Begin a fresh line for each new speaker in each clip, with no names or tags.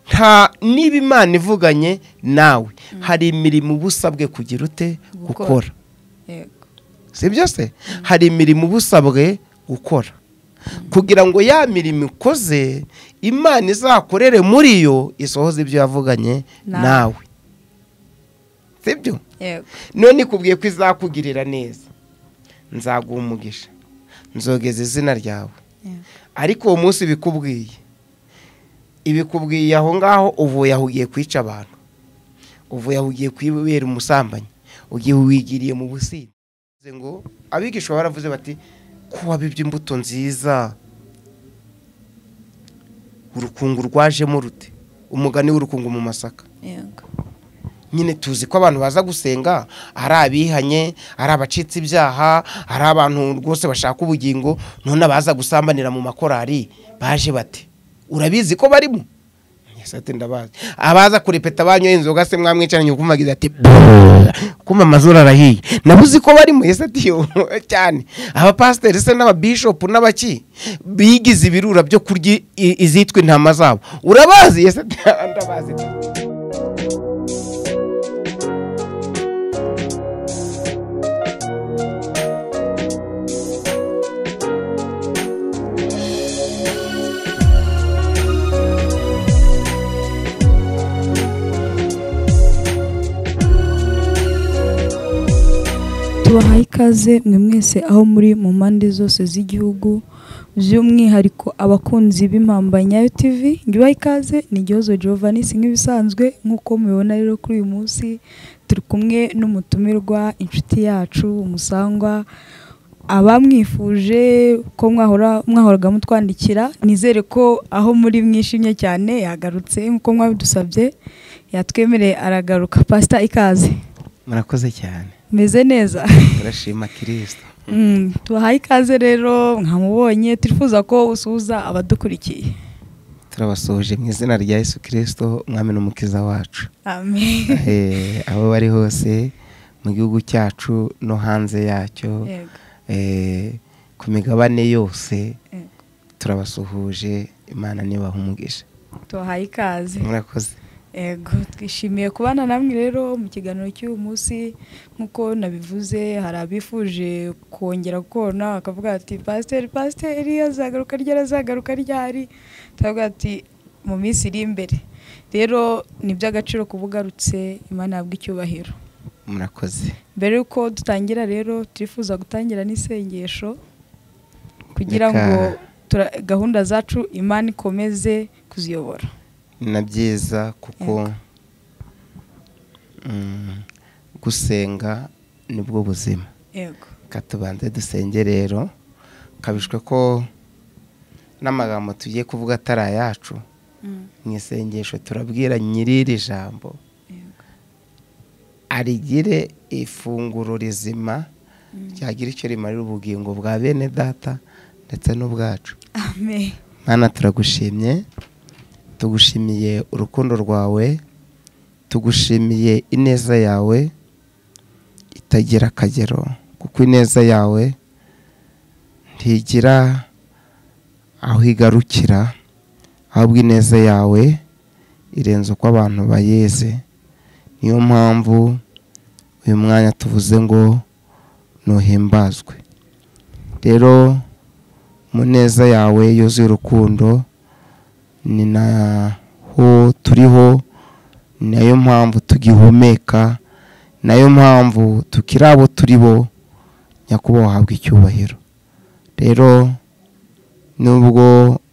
nta niba imana ivuganye nawe hari imirimo uba usabwe kugira ute gukora si byo se hari imirimo uba usabwe gukora kugira ngo ya mirimo ikoze imana izakorere muri yo isohoze ibyo yavuganye nawe si byo none ikubwiye ko izakugirira neza nzaguha umugisha nzogeza izina ryawe ariko uwo munsi bikubwiye ibikubwiye aho ngaho uvuye aho ugiye kwica abantu uvuye aho ugiye kwibera umusambanyi ugiye wigiriye mu businzi ngo abigisha baravuze bati ko wabibye imbuto nziza urukungu rwajemo rute umugani w'urukungu mu masaka nyine tuzi ko abantu baza gusenga ari abihanye ari abacitse ibyaha ari abantu rwose bashaka ubugingo none abaza gusambanira mu makorari baje bate urabizi ko barimo ati ndabazi abaza kurepeta banyoye inzoga se mwamwicaranye ukumvagiza ati kumva amazuru arahiye nabuzi ko barimo ati yo cyane abapasiteri se n'ababishopu n'abaki bigize ibirura byo kurya izitwa intama zabo urabazi ati ndabazi
tubahaye ikaze mwe mwese aho muri mu mpande zose z'igihugu by'umwihariko abakunzi b'impamba nyayo tv ngibaha ikaze ni igihozo Giovanni si nk'ibisanzwe nk'uko mubibona rero kuri uyu munsi turi kumwe n'umutumirwa inshuti yacu umusangwa abamwifuje ko mwahora mwahoraga mutwandikira nizere ko aho muri mwishimye cyane yagarutse nk'uko mwabidusabye yatwemereye aragaruka pasita ikaze
murakoze cyane
meze neza
turashima kirisita
Mm, tubahaye ikaze rero mwamubonye turifuza ko usuhuza abadukurikiye
turabasuhuje mu izina rya yesu kirisito umwami n'umukiza wacu
amen
Eh, aho bari hose mu gihugu cyacu no hanze yacyo
Yego.
eh, ku migabane yose
Yego.
turabasuhuje imana nibaha umugisha
tubahaye ikaze
murakoze
yego twishimiye kubana namwe rero mu kiganiro cy'uyu munsi nk'uko nabivuze hari abifuje kongera kubona bakavuga ati pasiteri pasiteri azagaruka ryari azagaruka ryari tukavuga ati mu minsi iri imbere rero ni iby'agaciro kuba ugarutse imana yabwa icyubahiro
murakoze
mbere y'uko dutangira rero turifuza gutangira n'isengesho kugira
Reka-
ngo tura- gahunda zacu imana ikomeze kuziyobora
ni na byiza kuko mm, gusenga nibwo buzima
yego
reka tubanze dusenge rero kabishwe ko n'amagambo tugiye kuvuga atari ayacu
Mm,
mu isengesho turabwira nyir'iri jambo
yego
arigire ifunguro rizima ryagira icyo rimarira ubugingo bwa bene data ndetse n'ubwacu
amen
mwana turagushimye tugushimiye urukundo rwawe tugushimiye ineza yawe itagira akagero kuko ineza yawe ntigira aho igarukira ahubwo ineza yawe irenze uko abantu bayizi niyo mpamvu uyu mwanya tuvuze ngo ntuhimbazwe rero mu neza yawe yuzuye urukundo ni naho turiho ni nayo mpamvu tugihumeka ni nayo mpamvu tukiri abo turi bo nyakubahwa wahabwa icyubahiro rero nubwo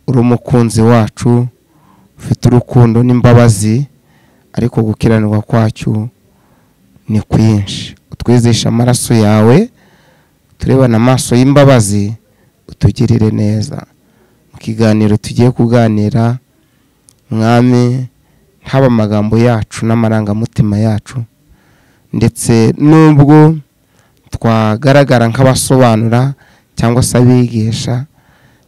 uri umukunzi wacu ufite urukundo n'imbabazi ariko gukiranirwa kwacyo ni kwinshi utwizeshe amaraso yawe turebane amaso y'imbabazi utugirire neza mu kiganiro tugiye kuganira mwami haba amagambo yacu n'amarangamutima yacu ndetse nubwo twagaragara nk'abasobanura cyangwa se abigisha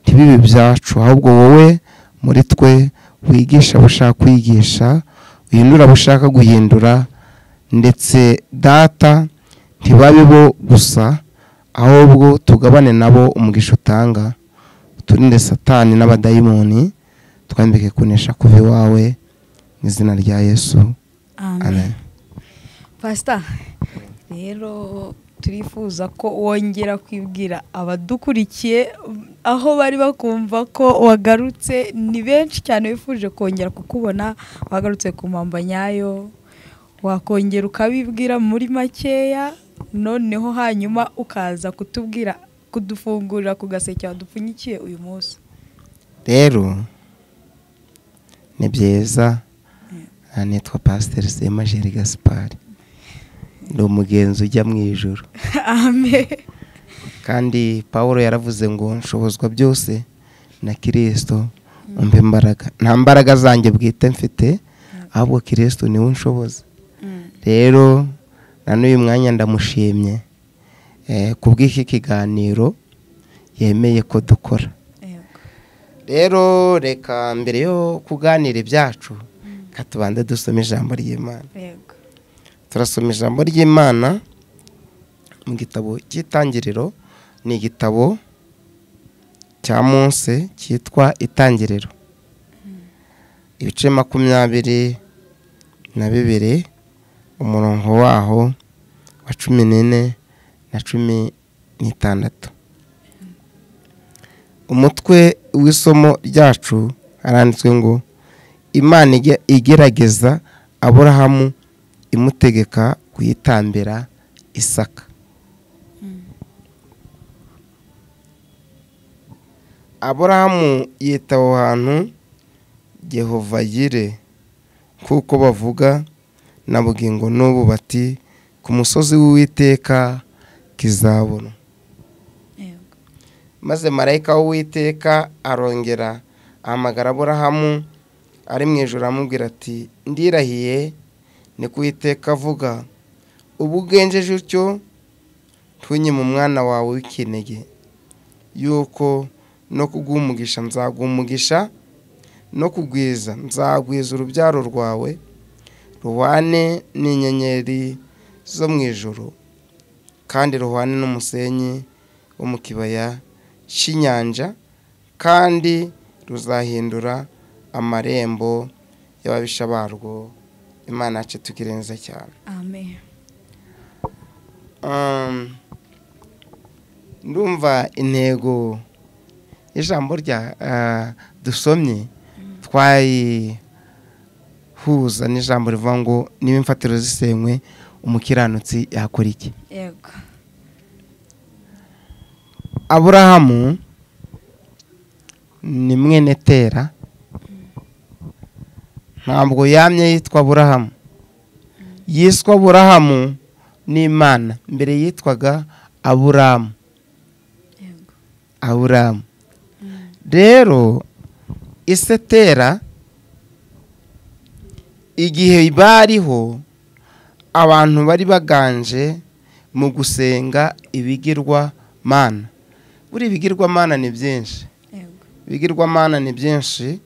ntibibe ibyacu ahubwo wowe muri twe wigisha abo ushaka kwigisha uhindura abo ushaka guhindura ndetse data ntibabe bo gusa ahubwo tugabane nabo umugisha utanga uturinde satani n'abadayimoni twambike kunesha kuva iwawe mu izina rya yesu amen
pasita rero turifuza ko wongera kwibwira abadukurikiye aho bari bakumva ko wagarutse ni benshi cyane bifuje kongera kukubona wagarutse ku mpamba nyayo wakongera ukabibwira muri makeya noneho hanyuma ukaza kutubwira kudufungurira ku gaseke wadupfunyikiye uyu munsi
rero ni byiza nitwa pasiteri sema jeri gaspari ni umugenzi ujya mu ijoro kandi paul yaravuze ngo nshobozwa byose na kirisito umva imbaraga nta mbaraga zanjye bwite mfite ahubwo kirisito niwe unshoboza rero na n'uyu mwanya ndamushimye kubw'iki kiganiro yemeye ko dukora rero reka mbere yo kuganira ibyacu reka tubanze dusome ijambo ry'imana
yego
turasoma ijambo ry'imana mu gitabo cy'itangiriro ni igitabo cya munsi cyitwa itangiriro ibice makumyabiri na bibiri umurongo waho wa cumi n'ine na cumi n'itandatu umutwe w'isomo ryacu haranditswe ngo imana ige- igerageza aburahamu imutegeka kuyitambira isaka aburahamu yita aho hantu yehova yire kuko bavuga na bugingo n'ubu bati ku musozi w'uwiteka kizabona
yego
maze marayika w'uwiteka arongera ahamagara aburahamu ari mu ijoro amubwira ati ndirahiye ni ku Uwiteka avuga ubu ugenjeje utyo ntunyime umwana wawe w'ikinege yuko no kuguha umugisha nzaguha umugisha no kugwiza nzagwiza urubyaro rwawe ruhwane n'inyenyeri zo mu ijoro kandi ruhwane n'umusenyi wo mu kibaya cy'inyanja kandi ruzahindura amarembo y'ababisha barwo imana yacu itugire neza cyane
amen
Um, ndumva intego y'ijambo rya ah, dusomye twayihuza n'ijambo rivuga ngo niba imfatiro zisenywe umukiranutsi yakora iki
yego
aburahamu ni mwene tera ntabwo yamye yitwa aburahamu yiswa aburahamu n'imana mbere yitwaga aburamu
yego
aburamu rero isetera igihe bariho abantu bari baganje mu gusenga ibigirwamana buri ibigirwamana ni byinshi
yego
ibigirwamana ni byinshi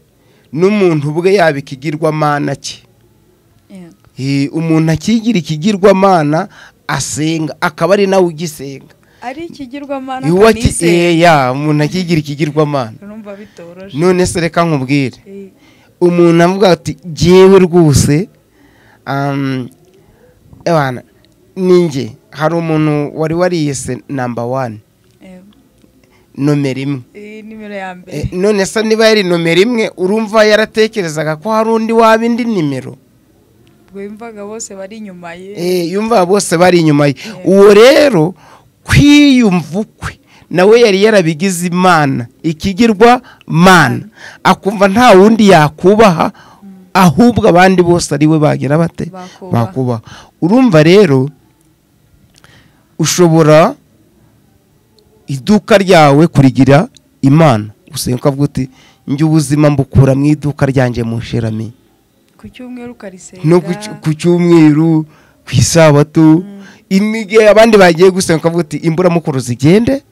n'umuntu ubwe yaba ikigirwamana cye
yego
Hi, umuntu akigira ikigirwamana asenga akaba ari nawe ugisenga
ari ikigirwamana
Hi, uwa ki-
kanise
eh, ya umuntu akigira ikigirwamana
urumva bitoroje
none se reka nkubwire
Eh,
umuntu avuga ati jyewe rwose um, ebana ninjye hari umuntu wari wariyese namba wani
yego
nomero imwe
iyi nimero ya mbere
Eh, none se niba yari nomero imwe urumva yaratekerezaga ko hari undi waba indi nimero
wumvaga bose bari inyuma ye
Eh, yumva bose bari inyuma ye uwo rero kwiyumva ukwe nawe yari yarabigize imana ikigirwa mana akumva nta wundi yakubaha ahubwo abandi bose ari we bagira bate
Bakubaha.
bakubaha urumva rero ushobora iduka ryawe kurigira imana gusenga ukavuga uti njye ubuzima mbukura mu iduka ryanjye musherami
ku cyumweru ukarisenga
no ku cy- ku cyumweru ku isabato imige abandi bagiye gusenga ukavuga uti imburamukuru zigende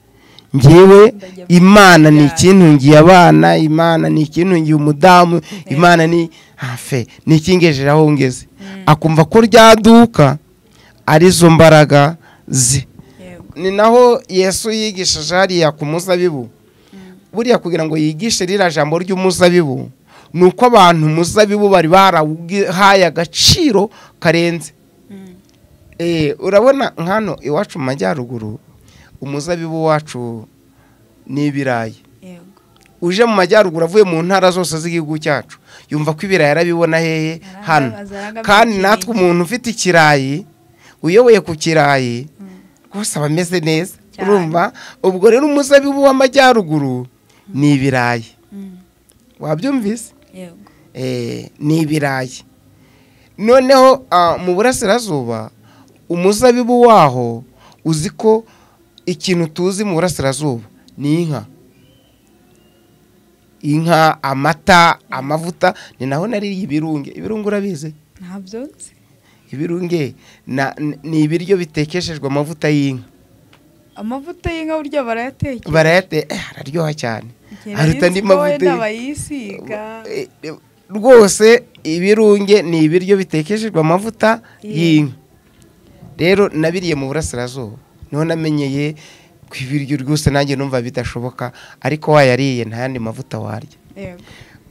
ngewe
Ndajya mu
imana ni
byaha."
ikintungiye abana imana ni ikintungiye umudamu imana ni hafe ni ikingejeje aho ngeze akumva ko ryaduka arizo mbaraga ze
yego
ni naho yesu yigishije hariya ku muzabibu buriya kugira ngo yigishe ririya jambo ry'umuzabibu ni uko abantu muzabibu bari barahaye agaciro karenze urabona nkano iwacu mu majyaruguru umuzabibu wacu ni ibirayi uje mu majyaruguru avuye mu ntara zose z'igihugu cyacu yumva ko ibirayi arabibona hehe hano kandi natwe umuntu ufite ikirayi uyoboye ku kirayi rwose aba ameze neza urumva ubwo rero umuzabibu w'amajyaruguru ni ibirayi wabyumvise ni ibirayi noneho mu burasirazuba umuzabibu waho uzi ko ikintu tuzi mu burasirazuba ni inka inka amata amavuta ni naho nariye ibirunge ibirunge urabizi
ntabyo
ibirunge ni ibiryo bitekeshejwe amavuta y'inka
amavuta y'inka burya barayatekera
barayateka araryoha cyane
haruta andi mavuta bayisiga
rwose ibirunge ni ibiryo bitekeshejwe amavuta y'inka rero nabiriye mu burasirazuba niho namenyeye ku ibiryo rwose nanjye numva bidashoboka ariko wayariye nta yandi mavuta warya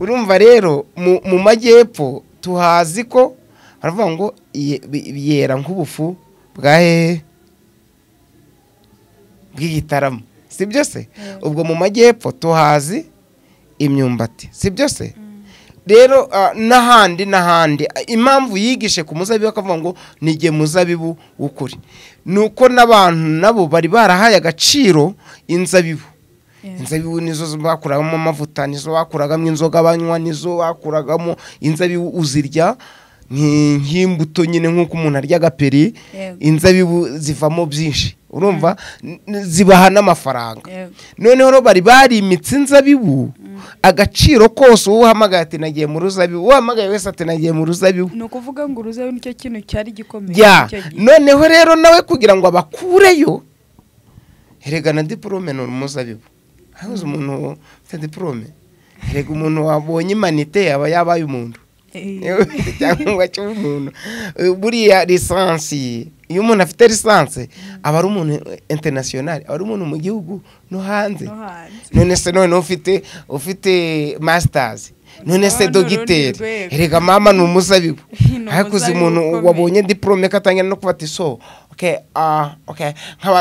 urumva rero mu majyepfo tuhazi ko baravuga ngo yera nk'ubufu bwa hehe bw'igitaramo si byose ubwo mu majyepfo tuhazi imyumbati si byose rero n'ahandi n'ahandi impamvu yigishe ku muzabibu akavuga ngo nige muzabibu w'ukuri ni uko n'abantu nabo bari barahaye agaciro inzabibu inzabibu nizo bakuragamo amavuta nizo bakuragamo inzoga banywa nizo bakuragamo inzabibu uzirya nk'imbuto nyine nk'uko umuntu arya agaperi inzabibu zivamo byinshi urumva zibaha n'amafaranga noneho bari barimitse inzabibu agaciro kose uwo uhamagaye ati nagiye mu ruzabibu uwo uhamagaye wese ati nagiye mu ruzabibu
ni ukuvuga ngo uruzabibu nicyo kintu cyari gikomeye
noneho rero nawe kugira ngo abakureyo herega na diporome ni umuzabibu habuze umuntu ufite diporome herega umuntu wabonye imanite yaba yabaye umuntu cyangwa cyuba umuntu buriya lisansi iyo umuntu afite lisansi aba ari umuntu interinasiyonari aba ari umuntu mu gihugu no hanze none se noneho ufite ufite masitazi none se dogiteri reka mama ni umuzabibu ariko uzi umuntu wabonye diporome ko atangira no kubata iso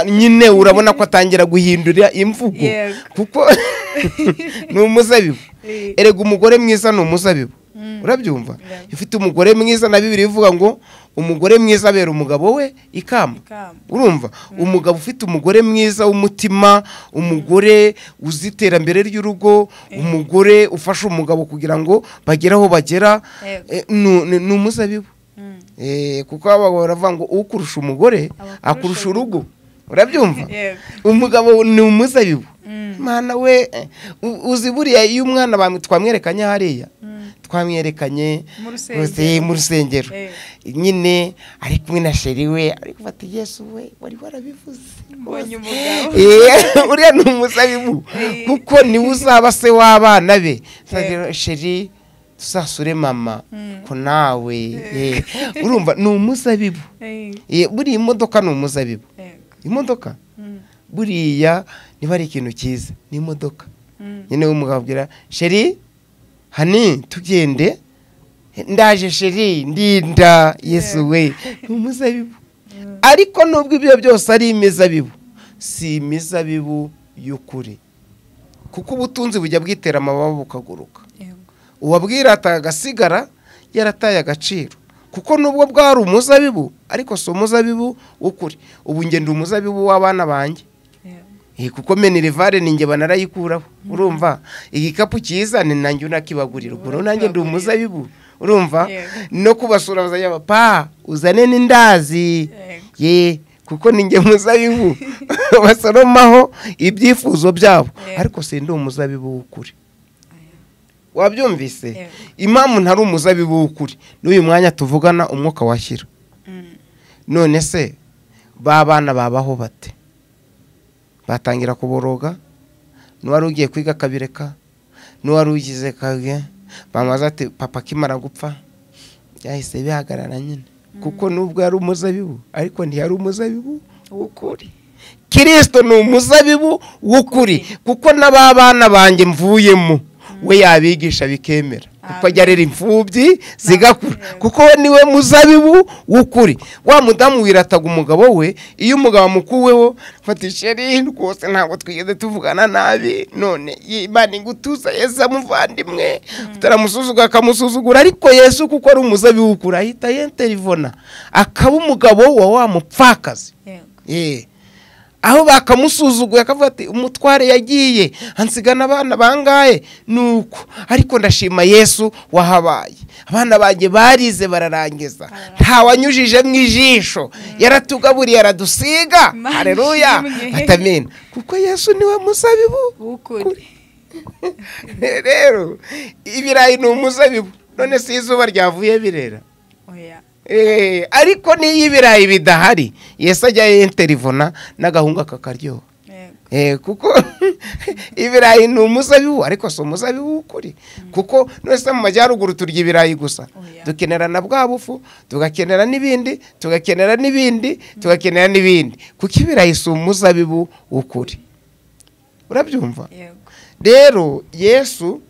nyine urabona ko atangira guhindura imvugo kuko ni umuzabibu erega umugore mwiza ni umuzabibu urabyumva ufite umugore mwiza na bibiri bivuga ngo umugore mwiza abera umugabo we ikamba urumva umugabo ufite umugore mwiza w'umutima umugore uzi iterambere ry'urugo umugore ufasha umugabo kugira ngo bagere aho bagera ni umuzabibu kuko abagabo baravuga ngo ukurusha umugore akurusha urugo urabyumva umugabo ni umuzabibu mwana we uzi buriya iyo umwana twamwerekanye hariya twamwerekanye mu rusengero nyine ari kumwe na sheri we ari gufata yesu we wari warabivuze uriya ni umuzabibu kuko niwe uzaba se w'abana be sheri dusasure mama ko nawe urumva ni umuzabibu buriya imodoka ni umuzabibu imodoka buriya niba ari ikintu cyiza ni imodoka nyine w'umugabo abwira sheri hani tugende ndaje sheri ndinda yesu we ni umuzabibu ariko nubwo ibyo byose ari imizabibu si imizabibu y'ukuri kuko ubutunzi bujya bwitera amababa bukaguruka uwabwirata agasigara yarataye agaciro kuko nubwo bwari umuzabibu ariko si umuzabibu w'ukuri ubu ngenda umuzabibu w'abana banjye kuko menirivare ni njye banarayikuraho urumva igikapu cyiza ni nanjye unakibagurira ukuntu nanjye ndi umuzabibu urumva no kubasura bazajya bapa uzane n'indazi ye kuko ni njye muzabibu basoromaho ibyifuzo byabo ariko si ndi umuzabibu w'ukuri wabyumvise impamvu ntari umuzabibu w'ukuri n'uyu mwanya tuvugana umwuka washyira none se ba bana babaho bate batangira kuboroga n'uwari ugiye kwiga akabireka n'uwari ugize kage bamaze ati papa akimara gupfa byahise bihagarara nyine kuko nubwo yari umuzabibu ariko ntiyari umuzabibu w'ukuri kirisito ni umuzabibu w'ukuri kuko n'ababana banjye mvuyemo we yabigisha bikemera kuko ajya arera imfubyi zigakura kuko we niwe muzabibu w'ukuri wa mudamu wirataga umugabo we iyo umugabo amukuweho fata isheri rwose ntabwo twigeze tuvugana nabi none imana igutuza yesu amuvandimwe utaramusuzugura akamusuzugura ariko yesu kuko ari umuzabibu w'ukuri ahita yenterivona akaba umugabo wa wa mupfakazi Ye. aho bakamusuzuguye akavuga ati umutware yagiye hansigana abana bangahe nuko ariko ndashima yesu wahabaye abana banjye barize bararangiza ntawanyujije mu ijisho yaratugaburiye aradusiga
Imana
hareruya
ishimwe.
atamena kuko yesu niwe muzabibu
w'ukuri
rero ibirayi ni umuzabibu none si izuba ryavuye birera
oya
Eh, ariko n'iyo ibirayi bidahari yesu ajya yenterivona n'agahungu kakaryoha
yego
Eh, kuko ibirayi ni umuzabibu ariko si umuzabibu w'ukuri kuko nose mu majyaruguru turya ibirayi gusa
Oya.
dukenera na bwa bufu tugakenera n'ibindi tugakenera n'ibindi tugakenera n'ibindi kuko ibirayi si umuzabibu w'ukuri urabyumva
yego
rero yesu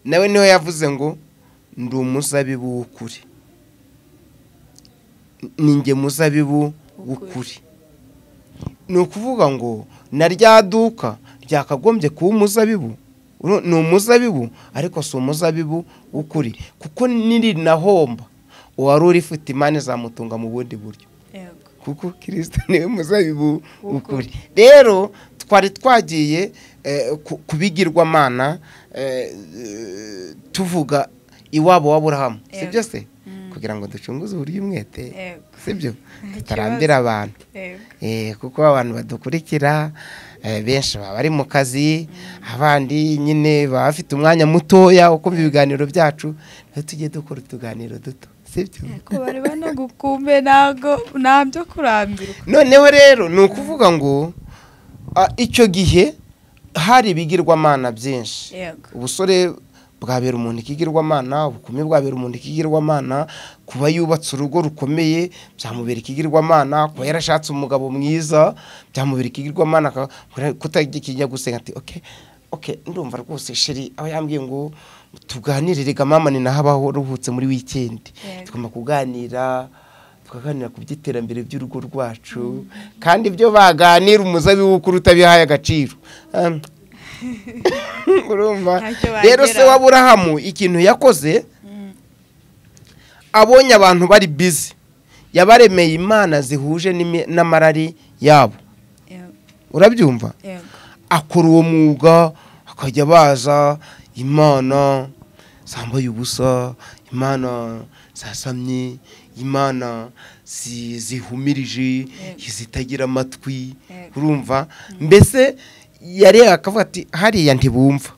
nawe niwe yavuze ngo ndi umuzabibu w'ukuri ni nge muzabibu w'ukuri ni ukuvuga ngo na rya duka ryakagombye kuba umuzabibu uru- ni umuzabibu ariko si umuzabibu w'ukuri kuko nirinahomba uwari urifite imana izamutunga mu bundi buryo
yego
kuko kirisita niwe muzabibu ukuri rero twari twagiye eh, ku- ku bigirwamana eh, eh, tuvuga iwabo w'aburahamu si
Yego.
byo se
Mm.
kugira ngo ducunguze uburyo umwete
Yego.
si byo
Nta
tutarambira abantu
yego
Eh, kuko abantu badukurikira eh, benshi baba bari mu kazi abandi nyine baba bafite umwanya mutoya wo kumva ibiganiro byacu rero tujye dukora utuganiro duto si byo
ko bari banagukumbe ntago nta byo kurambirwa
noneho rero ni ukuvuga ngo ah, icyo gihe hari ibigirwamana byinshi
yego
ubusore bwabera umuntu ikigirwamana ubukumi bwabera umuntu ikigirwamana kuba yubatse urugo rukomeye byamubera ikigirwamana kuba yarashatse umugabo mwiza byamubera ikigirwamana aka- kura- kutajya gusenga ati oke oke ndumva rwose sheri aho yambwiye ngo tuganirire ga mama ni naho abaho ruhutse muri wikendi
Yego.
tugomba kuganira tukaganira ku by'iterambere by'urugo rwacu kandi ibyo baganira umuzabibu w'ukuri utabihaye agaciro Um, urumva
Ntacyo
rero se
bageraho.
w'aburahamu ikintu yakoze
Mm.
abonye abantu bari bizi yabaremeye imana zihuje n'imi- n'amarari yabo
yego
urabyumva
yego
akora uwo mwuga akajya baza imana zambaye ubusa imana zasamye imana zi- zihumirije zitagira amatwi
Yego.
urumva mbese yareba akavuga ati hariya ntibumva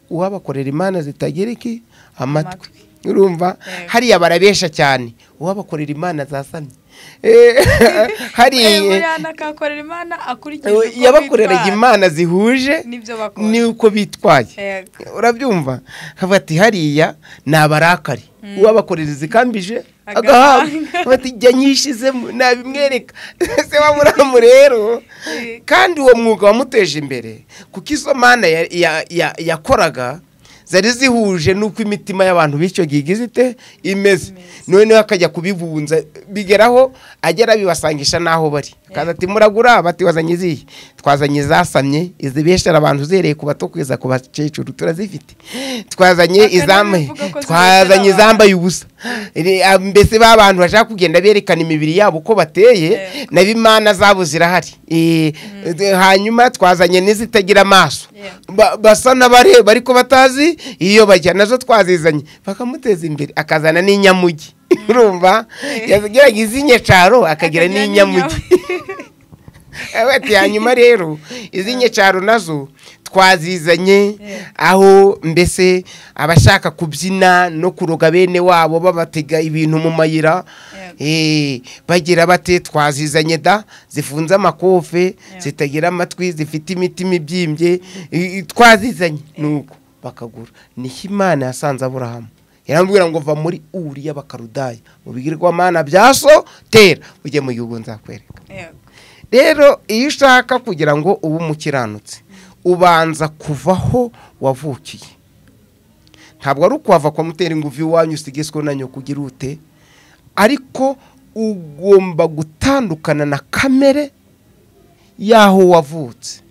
uwabakorera imana zitagira iki amatwi
Amatwi.
urumva
Yego.
hariya barabesha cyane uwabakorera imana zasamye
Eh,
hariya
buriya nakakorera imana akurikije uko
yabakoreraga
bitwara.
imana zihuje
nibyo bakora
n'uko bitwaye
yego
urabyumva havuga ati hariya ni abarakari uwabakorera izikambije
Agahabwa.
agahabwa ati jya nyishizemo nabimwereka se waburamu rero
Eh.
kandi uwo mwuga wamuteje imbere kuko izo mana ya- ya- ya- yakoraga zari zihuje n'uko imitima y'abantu b'icyo gihe igize ite imeze noneho akajya kubibunza bigeraho agera bibasangisha n'aho bari akaza ati muragura bati wazanye izihe twazanye izasamye izibeshera abantu uzihereye ku bato kugeza ku bakecuru turazifite twazanye
Aka
izambaye
ntibivuga ko
twazanye
zibeshera abantu.
izambaye ubusa Iri- ah, mbese ba bantu bashaka kugenda berekana imibiri yabo uko bateye
Yego.
na bimana zabo zirahari Eh, de- hanyuma twazanye n'izitagira amaso
Yego.
Ba- basa n'abareba ariko batazi iyo bajya nazo twazizanye bakamuteza imbere akazana n'inyamugi urumva yageraga iz'inyecaro akagira n'inyamugi Abati hanyuma rero izi nyecaro nazo twazizanye
Yeah.
aho mbese abashaka kubyina no kuroga bene wabo babatega ibintu mu mayira eh, bagira bate twazizanye da zifunze amakofe
Yeah.
zitagira amatwi zifite imitima ibyimbye i- i- twazizanye nuko bakagura niho imana yasanze aburahamu yarambwira ngo va muri uriya bakarudaya mu bigirwamana bya so tera ujye mu gihugu nzakwereka
yego
rero iyo ushaka kugira ngo ube umukiranutsi ubanza kuva aho wavukiye ntabwo ari ukwava kwa mutera ingufu iwanyu usigaswe na nyoko ugira ute ariko ugomba gutandukana na kamere y'aho wavutse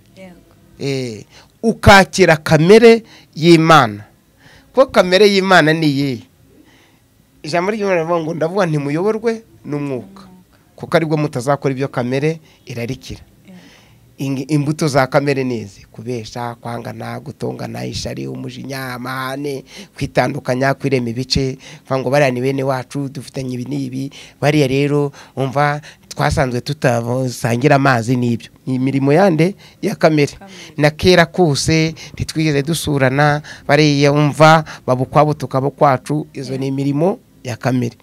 ukakira kamere y'imana kuko kamere y'imana ni iyihe ijambo ry'imana rivuga ngo ndavuga ntimuyoborwe n'umwuka kuko aribwo mutazakora ibyo kamere irarikira imbuto za kamere n'izi kubesha kwangana gutongana ishari umujinya amahane kwitandukanya kwirema ibice ngo bariya ni bene wacu dufitanye ibi n'ibi bariya rero umva twasanzwe tutasangira amazi n'ibyo ni imirimo yande ya kamere na kera kose ntitwigeze dusurana bariya umva babukwabo tukaba kwacu izo ni imirimo ya kamere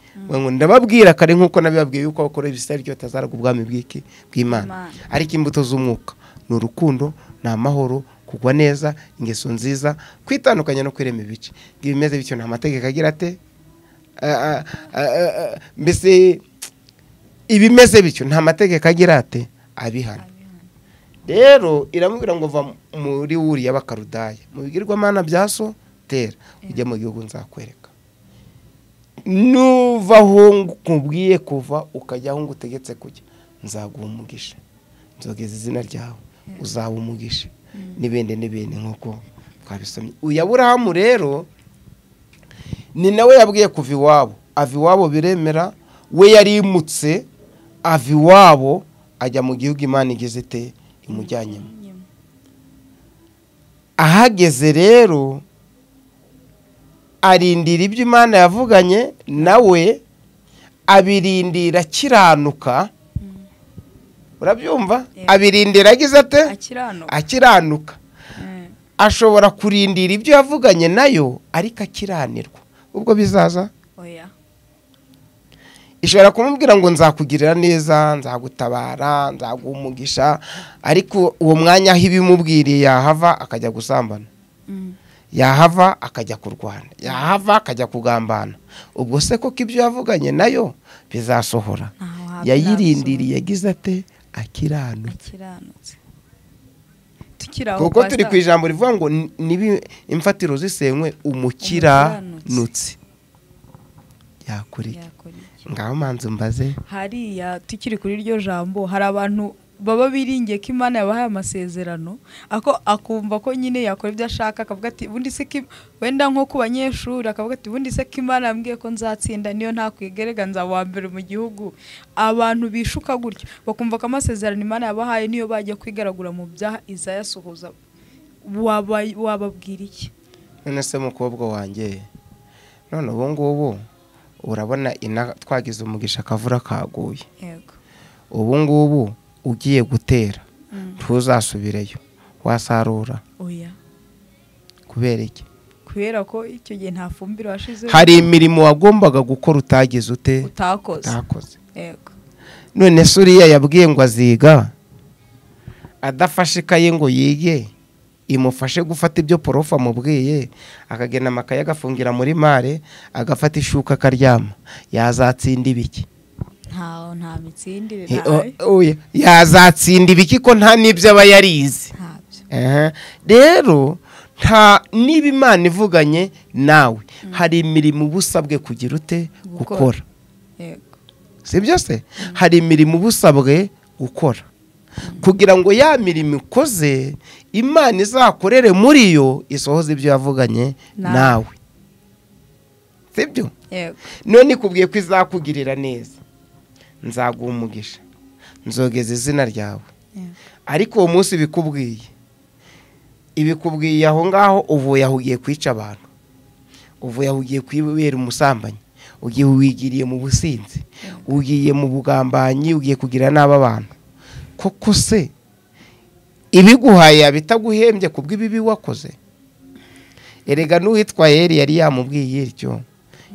ndababwira kare nk'uko nabibabwiye yuko bakora ibisari ryo tazaraga ubwami bw'iki bw'imana ariko imbuto z'umwuka ni urukundo ni amahoro kugwa neza ingeso nziza kwitandukanya no kwirema ibice bimeze bityo nta mategeko agira ate mbese ibimeze bityo nta mategeko agira ate abihana rero iramubwira ngo va muri wuriya bakarudaya mu bigirwamana bya so tera ujya mu gihugu nzakwereka nuva aho nkubwiye kuva ukajya aho ngutegetse kujya nzaguha umugisha nzogeza izina ryawe uzaba umugisha n'ibindi n'ibindi nk'uko twabisomye uyu aburahamu rero ni nawe yabwiye kuva iwabo ava iwabo biremera we yarimutse ava iwabo ajya mu gihugu imana igeze ite imujyanyemo ahageze rero arindira ibyo imana yavuganye nawe abirindira akiranuka urabyumva abirindira agize ate akiranuka ashobora kurindira ibyo yavuganye nayo ariko akiranirwa ubwo bizaza ishobora kumubwira ngo nzakugirira neza nzagutabara nzaguha umugisha ariko uwo mwanya aho ibimubwiriye yahava akajya gusambana yahava akajya kurwana yahava akajya kugambana ubwo se koko ibyo yavuganye nayo bizasohora yayirindiriye yagize ate akiranutse kuko turi ku ijambo rivuga ngo niba imfatiro zisenywe umukiranutse yakora iki ngaho manzi mbaze
hariya tukiri kuri iryo jambo hari abantu baba biringiye ko imana yabahaye amasezerano akumva ko nyine yakora ibyo ashaka akavuga ati ubundi se wenda nko ku banyeshuri akavuga ati ubundi se ko imana yambwiye ko nzatsinda niyo ntakwigerega nzaba mbere mu gihugu abantu bishuka gutyo bakumva ko amasezerano imana yabahaye niyo bajya kwigaragura mu byaha izayasuhuza wababwira iki
none se mukobwa wanjye none ubu ngubu urabona twagize umugisha akavura kaguye ubu ngubu ugiye gutera ntuzasubireyo wasarura kubera iki
kubera ko icyo gihe nta fumbire washizeho
hari imirimo wagombaga gukora utagize ute utakoze none se uriya yabwiye ngo aziga adafashe ikaye ngo yige imufashe gufata ibyo porofu amubwiye akagenda amakaye agafungira muri mare agafata ishuka akaryama yazatsinda ibiki
nta mitsindire
yazatsinda ibiki ko nta n'ibyo aba yarize rero nta niba imana ivuganye nawe hari imirimo uba usabwe kugira ute gukora si byose hari imirimo uba usabwe gukora kugira ngo ya mirimo ikoze imana izakorere muri yo isohoze ibyo yavuganye nawe si byo none ikubwiye ko izakugirira neza nzaguha umugisha nzogeza izina ryawe ariko uwo munsi bikubwiye ibikubwiye aho ngaho uvuye aho ugiye kwica abantu uvuye aho ugiye kwibera umusambanyi ugiye wigiriye mu businzi ugiye mu bugambanyi ugiye kugira n'aba bantu koko se ibiguhaye bitaguhembye ku bw'ibibi wakoze erega n'uwitwaye yari yamubwiye iryo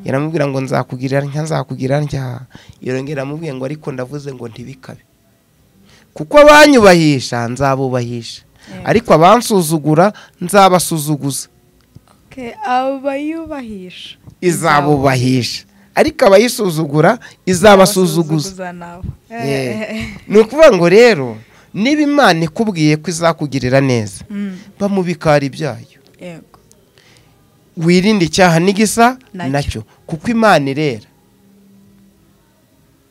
yaramubwira ngo nzakugira ntya nzakugira ntya yongera amubwiye ngo ariko ndavuze ngo ntibikabe kuko abanyubahisha nzabubahisha ariko abansuzugura nzabasuzuguza
abayubahisha
izabubahisha ariko abayisuzugura izabasuzuguza ni ukuvuga ngo rero niba imana ikubwiye ko izakugirira neza bamubikara ibyayo wirinde icyaha n'igisa
Nacyo.
nacyo kuko imana irera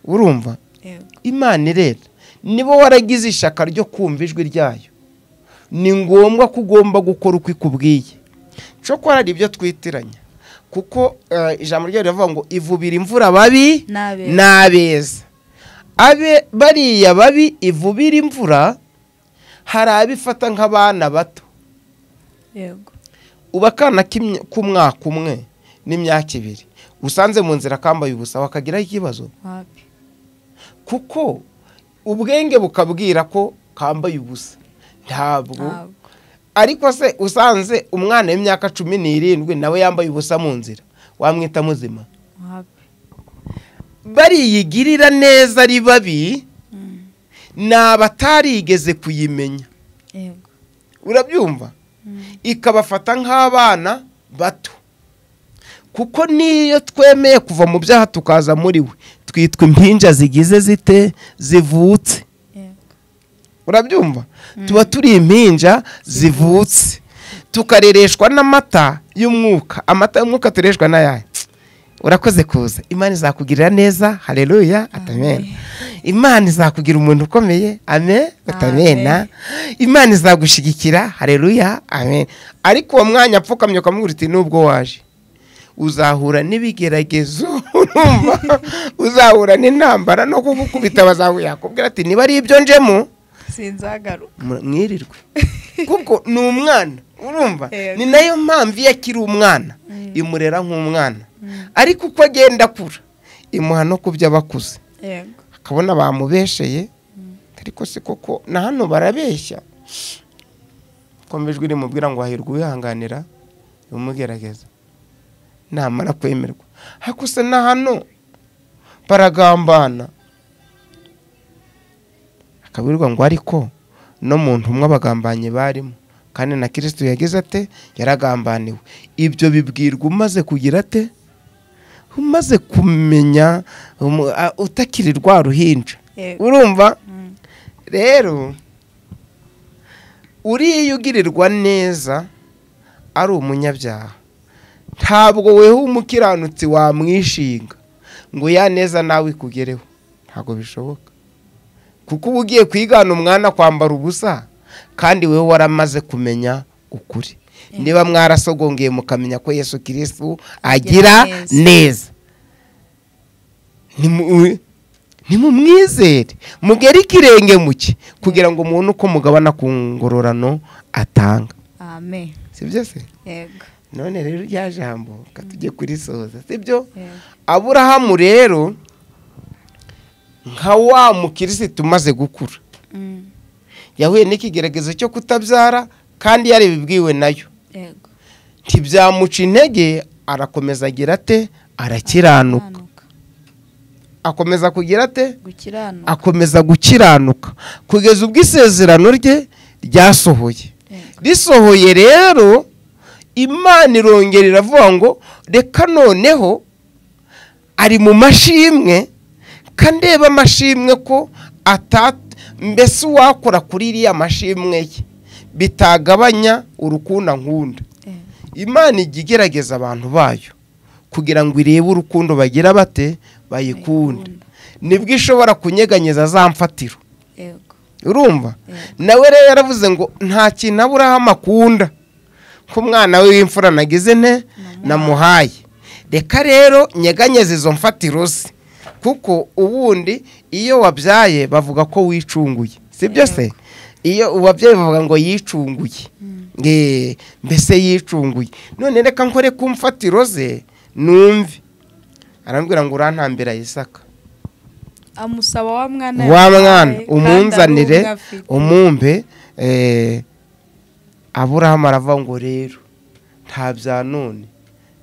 urumva
yego
imana irera niba waragize ishyaka ryo kumva ijwi ryayo ni ngombwa ko ugomba gukora uko ikubwiye cyokora hari ibyo twitiranya kuko eh, ijambo ryayo riravuga ngo ivubira imvura babi
N'abeza.
n'abeza abe bariya babi ivubira imvura hari abifata nk'abana bato
yego
uba akana k'imya- k'umwaka umwe n'imyaka ibiri usanze mu nzira akambaye ubusa wakagiraho ikibazo
wapi
kuko ubwenge bukabwira ko kambaye ubusa ntabwo
ntabwo
ariko se usanze umwana w'imyaka cumi n'irindwi nawe yambaye ubusa mu nzira wamwita muzima
wapi
bariyigirira neza ari babi
Mm.
ni abatarigeze kuyimenya
yego
urabyumva
Mm.
ikabafata nk'abana bato kuko n'iyo twemeye kuva mu byaha tukaza muri we twitwa impinja zigize zite zivutse
yego
urabyumva tuba turi impinja zivutse tukarereshwa n'amata y'umwuka amata y'umwuka tureshwa n'ayaya urakoze kuza imana izakugirira neza hareruya atamena imana izakugira umuntu ukomeye ame atamena imana izagushyigikira hareruya amen ariko uwo mwanya apfukamye ukamubwira uti nubwo waje uzahura n'ibigeragezo urumva uzahura n'intambara no kugukubita bazahuye yakubwira ati niba ari ibyo njemo
sinzagaruka
mu- mwirirwe kuko ni umwana urumva
Yego.
ni nayo mpamvu iyo akiri umwana imurera nk'umwana ariko uko agenda akura imuha no ku byo aba akuze
yego
akabona bamubesheye ariko si koko na hano barabeshya komejwe rimubwira ngo hahirwa uwihanganira bimugerageza namara kwemerwa ariko se na hano baragambana akabwirwa ngo ariko no mu ntumwa abagambanye barimo kandi na kirisitu yagize ate yaragambaniwe ibyo bibwirwa umaze kugira ate umaze kumenya um, a- utakiri rwa ruhinja
Yego.
urumva
Mm.
rero uriya iyo ugirirwa neza ari umunyabyaha ntabwo weho umukiranutsi wamwishinga ngo ya neza nawe ikugereho ntabwo bishoboka kuko uba ugiye kwigana umwana kwambara ubusa kandi wewe waramaze kumenya ukuri niba mwarasogongeye mukamenya ko yesu kirisitu agira
neza.
neza Nimu- nimumwizere mugere ikirenge muke kugira ngo mubone uko mugabana ku ngororano atanga
amen
si byo se
yego
none rero rya jambo reka tujye kurisoza si byo
yego
aburahamu rero nka wa mukirisitu umaze gukura
Mm.
yahuye n'ikigeragezo cyo kutabyara kandi yarabibwiwe nayo
yego
ntibyamuca intege arakomeza agira ate arakiranuka
Gukiranuka.
akomeza kugira ate
gukiranuka
akomeza gukiranuka kugeza ubwo isezerano rye ryasohoye
Yego.
risohoye rero imana irongera iravuga ngo reka noneho ari mu mashimwe kandi reba amashimwe ko ata mbese uwakora kuri iriya mashimwe ye bitagabanya urukunda nkunda
Yego.
imana ijya igerageza abantu bayo kugira ngo irebe urukundo bagira bate bayikunda
Bayikunda.
nibwo ishobora kunyeganyeza za mfatiro
yego
urumva
Yego.
nawe rero yaravuze ngo nta kintu aburahamu akunda ko umwana we w'imfura nagize nte namuhaye reka rero nyeganyeze izo mfatiro ze kuko ubundi iyo wabyaye bavuga ko wicunguye si byo se
Yego.
iyo uwabyaye bavuga ngo yicunguye Eh, mbese yicunguye none reka nkore ku mfatiro ze numve arambwira ngo urantambira yisaka
amusaba wa mwana
wa
yamuhaye
mwana
kandi ari
umunzanire
umwe afite.
umumbe eh, aburahamu aravuga ngo rero nta bya none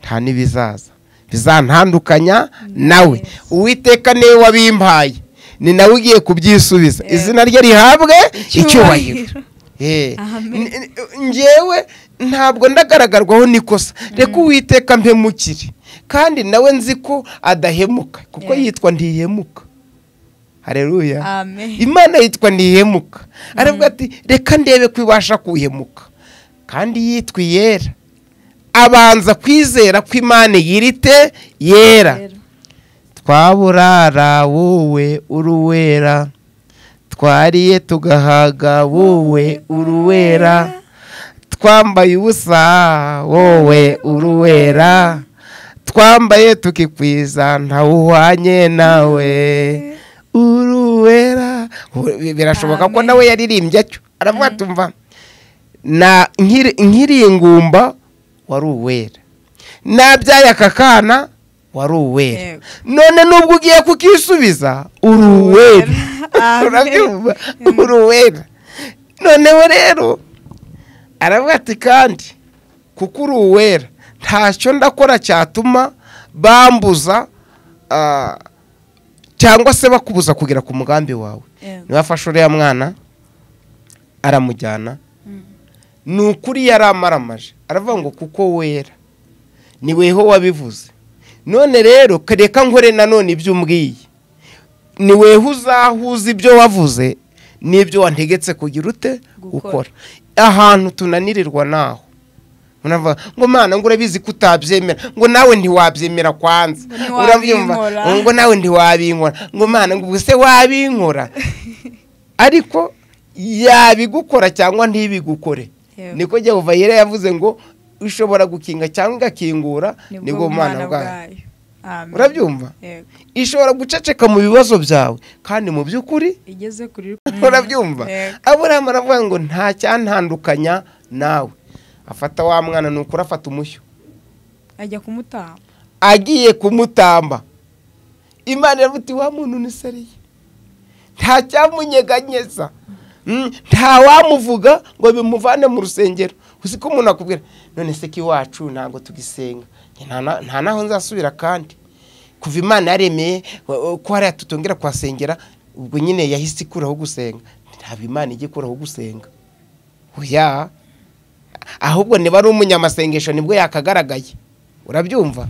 nta n'ibizaza bizantandukanya nawe uwiteka niwe wabimpaye ni nawe ugiye kubyisubiza
Yego.
izina rye rihabwe
Icyubahiro.
icyubahiro Eh, n-
Amen.
n- njyewe ntabwo ndagaragarwaho n'ikosa reka uwiteka mpemukire kandi nawe nzi ko adahemuka kuko
Yego.
yitwa ntihemuka hareruya
Amen.
imana yitwa ntihemuka aravuga ati reka ndebe ko ibasha kuhemuka kandi yitwa iyera abanza kwizera ko imana yirite yera twaburara wowe uruwera twariye tugahaga wowe uruwera twambaye ubusa wowe uruwera twambaye tukikwiza ntawuhwanye nawe uruwera birashoboka ko nawe yaririmbye atyo aravuga tumva na nkiringumba wari uwera nabyaye aka kana wari uwera none nubwo ugiye kukisubiza uri uwera urabyumva uri uwera noneho rero aravuga ati kandi kuko uri uwera ntacyo ndakora cyatuma bambuza cyangwa se bakubuza kugera ku mugambi wawe ntibafashe uriya mwana aramujyana ni ukuri yari amaramaje aravuga ngo kuko wera ni weho wabivuze none rero reka nkore nanone ibyo umbwiye ni weho uzahuza ibyo wavuze n'ibyo wantegetse kugira ute gukora ahantu tunanirirwa naho ngo mwana ngo urabizi ko utabyemera ngo nawe ntiwabyemera kwanza urabyumva ngo nawe ntiwabinkora ngo mwana ngo ubwo se wabinkora ariko yabigukora cyangwa ntibigukore niko jya yera yavuze ngo ishobora gukinga cyangwa igakingura nibwo bumana bwayo urabyumva ishobora guceceka mu bibazo byawe kandi mu by'ukuri urabyumva aburahamu aravuga ngo nta cyantandukanya nawe afata wa mwana ni ukuri afata umushyo
ajya kumutamba
agiye kumutamba imana iravuga wa muntu unisariye nta cyamunyeganyeza nta wamuvuga ngo bimuvane mu rusengero uzi ko umuntu akubwira none se ko iwacu ntabwo tugisenga nta naho nzasubira kandi kuva imana yaremeye ko hariya tutongera kuhasengera ubwo nyine yahise ikuraho gusenga ntabwo imana ijya ikuraho gusenga oya ahubwo niba ari umunyamasengesho nibwo yakagaragaye urabyumva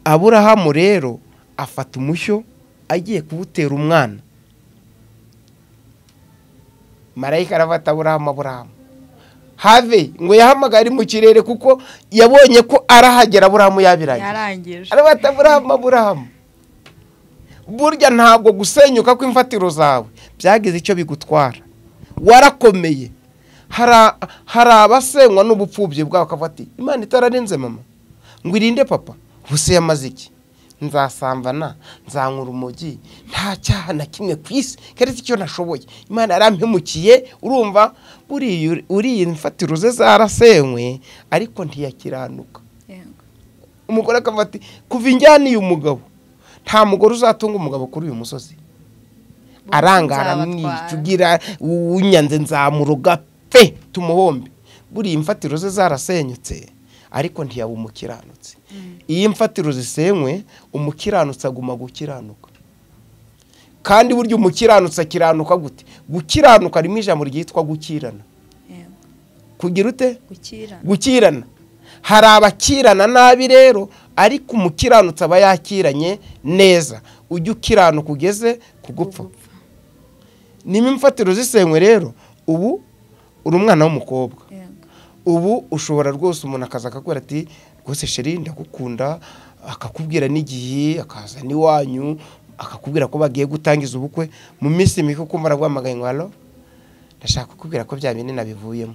aburahamu rero afata umushyo agiye kuwutera umwana marayika arafata aburahamu aburahamu have ngo yahamagaye ari mu kirere kuko yabonye ko arahagera aburahamu yabirangije arafata aburahamu aburahamu burya ntabwo gusenyuka kw'imfatiro zawe byagize icyo bigutwara warakomeye hari abasenywa n'ubupfubyi bwawe akafata imana itararenze mama ngo irinde papa ubuse yamaze iki nzasambana nzanyura urumogi nta cyaha na kimwe ku isi keretse icyo nashoboye imana yarampemukiye urumva uriya mfatiro ze zarasenywe ariko ntiyakiranuka umugore akafata kuva injyaniye umugabo nta mugore uzatunga umugabo kuri uyu musozi arangara mwicugira unyanze nzamuruga pe tumuhombe buriya imfatiro ze zarasenyutse ariko ntiyaba umukiranutse iyo imfatiro zisenywe umukiranutsi aguma gukiranuka kandi burya umukiranutsi akiranuka gute gukiranuka harimo ijambo ryitwa gukirana kugira ute gukirana hari abakirana nabi rero ariko umukiranutsi aba yakiranye neza ujya ukiranuka ugeze ku gupfa niba imfatiro zisenywe rero ubu uri umwana w'umukobwa ubu ushobora rwose umuntu akaza akakubwira ati rwose sheri ndagukunda akakubwira n'igihe akaza n'iwanyu akakubwira ko bagiye gutangiza ubukwe mu minsi mike ukumva araguhamagaye ngo hano ndashaka kukubwira ko bya bindi nabivuyemo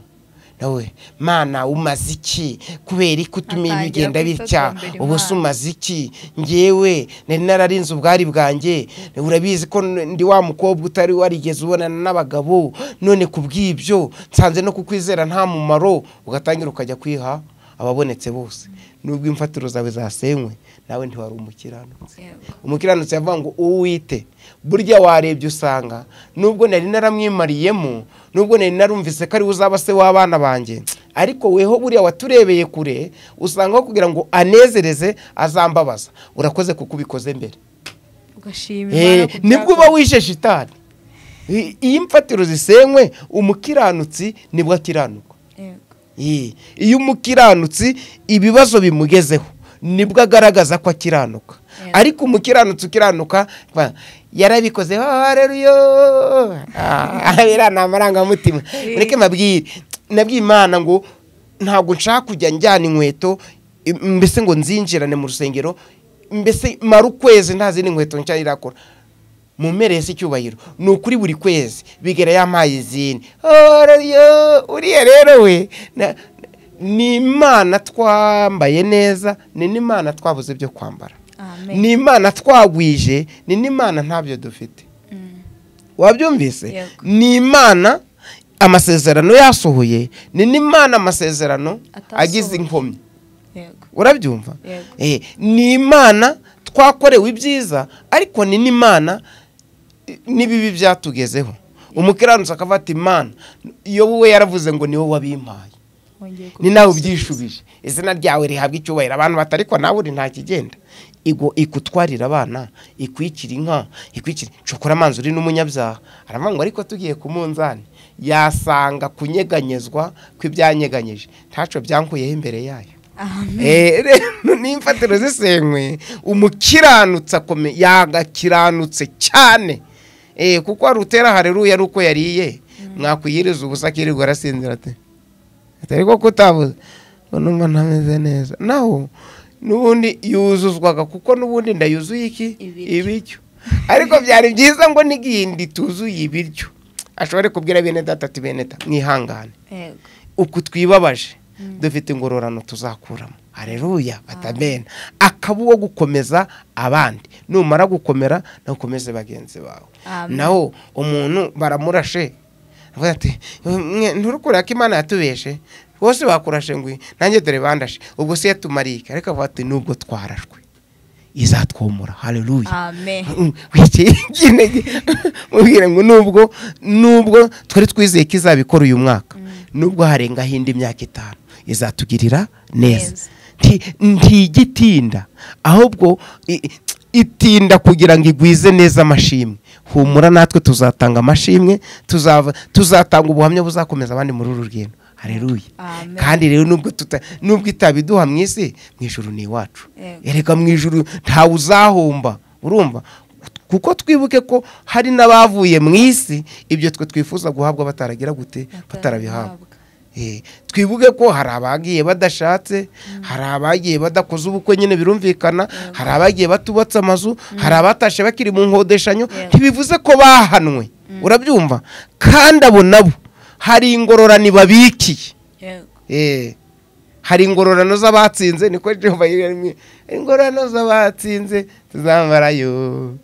nawe mana umaze iki kubera ko utumiye bigenda bitya ubu se umaze iki ngewe nari nararinze ubwari bwanjye urabizi ko ndi wa mukobwa utari warigeze ubonana n'abagabo none ku bw'ibyo nsanze no kukwizera nta mumaro ugatangira ukajya kwiha ababonetse bose nubwo imfatiro zawe zasenywe nawe ntiwari umukiranutsi umukiranutsi yavuga ngo uwite burya warebye usanga nubwo nari naramwimariyemo nubwo nari narumvise ko ari uzaba se w'abana banjye ariko weho buriya waturebeye kure usanga aho kugira ngo anezereze azambabaza urakoze kuko ubikoze mbere nibwo uba wishe shitani iyo imfatiro zisenywe umukiranutsi nibwo akiranuka iyo umukiranutsi ibibazo bimugezeho nibwo agaragaza ko akiranuka ariko umukiranutsi ukiranuka yarabikoze hareruyo birana amarangamutima mureke mabwire nabwiye imana ngo ntabwo nshaka kujya njyana inkweto mbese ngo nzinjirane mu rusengero mbese mara ukwezi nta zindi nkweto nshya irakora mu mpera y'isi icyubahiro ni ukuri buri kwezi bigera yampaye izindi uriya rero we ni imana twambaye neza ni n'imana twabuze byo kwambara ni imana twagwije ni n'imana ntabyo dufite wabyumvise ni imana amasezerano yasohoye ni n'imana amasezerano agize inkomyi urabyumva ni imana twakorewe ibyiza ariko ni n'imana n'ibibi byatugezeho umukiranutsi akaba ati imana iyo wowe yaravuze ngo niwe wabimpaye ni nawe ubyishubije izina ryawe rihabwa icyubahiro abantu batariko nawe uri nta kigenda ikutwarira abana ikwikira inka ikwikira shokora amazi uri n'umunyabyaha aravuga ngo ariko tugiye ku munzani yasanga kunyeganyezwa kw'ibyanyeganyije ntaco byankuyeho imbere yayo n'imfatiro zisenywe umukiranutsi yagakiranutse cyane kuko hari utera hareruya ari uko yariye mwakwiyiriza ubusa akirirwa arasinzira ati atari ko kutabuze numva ntameze neza naho n'ubundi yuzuzwaga kuko n'ubundi ndayuzuye iki ibiryo ariko byari byiza ngo n'igindi tuzuye ibiryo ashobora kubwira bene data ati bene data mwihangane uku twibabaje dufite ingororano tuzakuramo hareruya batamena akaba uwo gukomeza abandi numara gukomera nawe ukomeze bagenzi bawe naho umuntu baramurashe ati nturukure ko imana yatubeshe bose bakurashe ngo nanjye dore bandashe ubwo se yatumariye ariko avuga ati nubwo twarashwe izatwomora hareruya mubwire ngo nubwo nubwo twari twizeye ko izabikora uyu mwaka nubwo harengaho indi myaka itanu izatugirira neza ntigitinda ahubwo itinda kugira ngo igwize neza amashimwe humura natwe tuzatanga amashimwe tuzatanga ubuhamya buzakomeza abandi muri uru rugendo hareruye kandi rero nubwo itabiduha mu isi mu ijuru ni iwacu ereka mu ijuru ntawe uzahomba urumva kuko twibuke ko hari n'abavuye mu isi ibyo twe twifuza guhabwa bataragira gute batarabihabwa twibuke ko hari abagiye badashatse hari abagiye badakoze ubukwe nyine birumvikana hari abagiye batubatse amazu hari abatashe bakiri mu nkodeshanyo ntibivuze ko bahanwe urabyumva kandi abo nabo hari ingororani babikiye hari ingororano z'abatsinze niko ingororano z'abatsinze tuzambarayo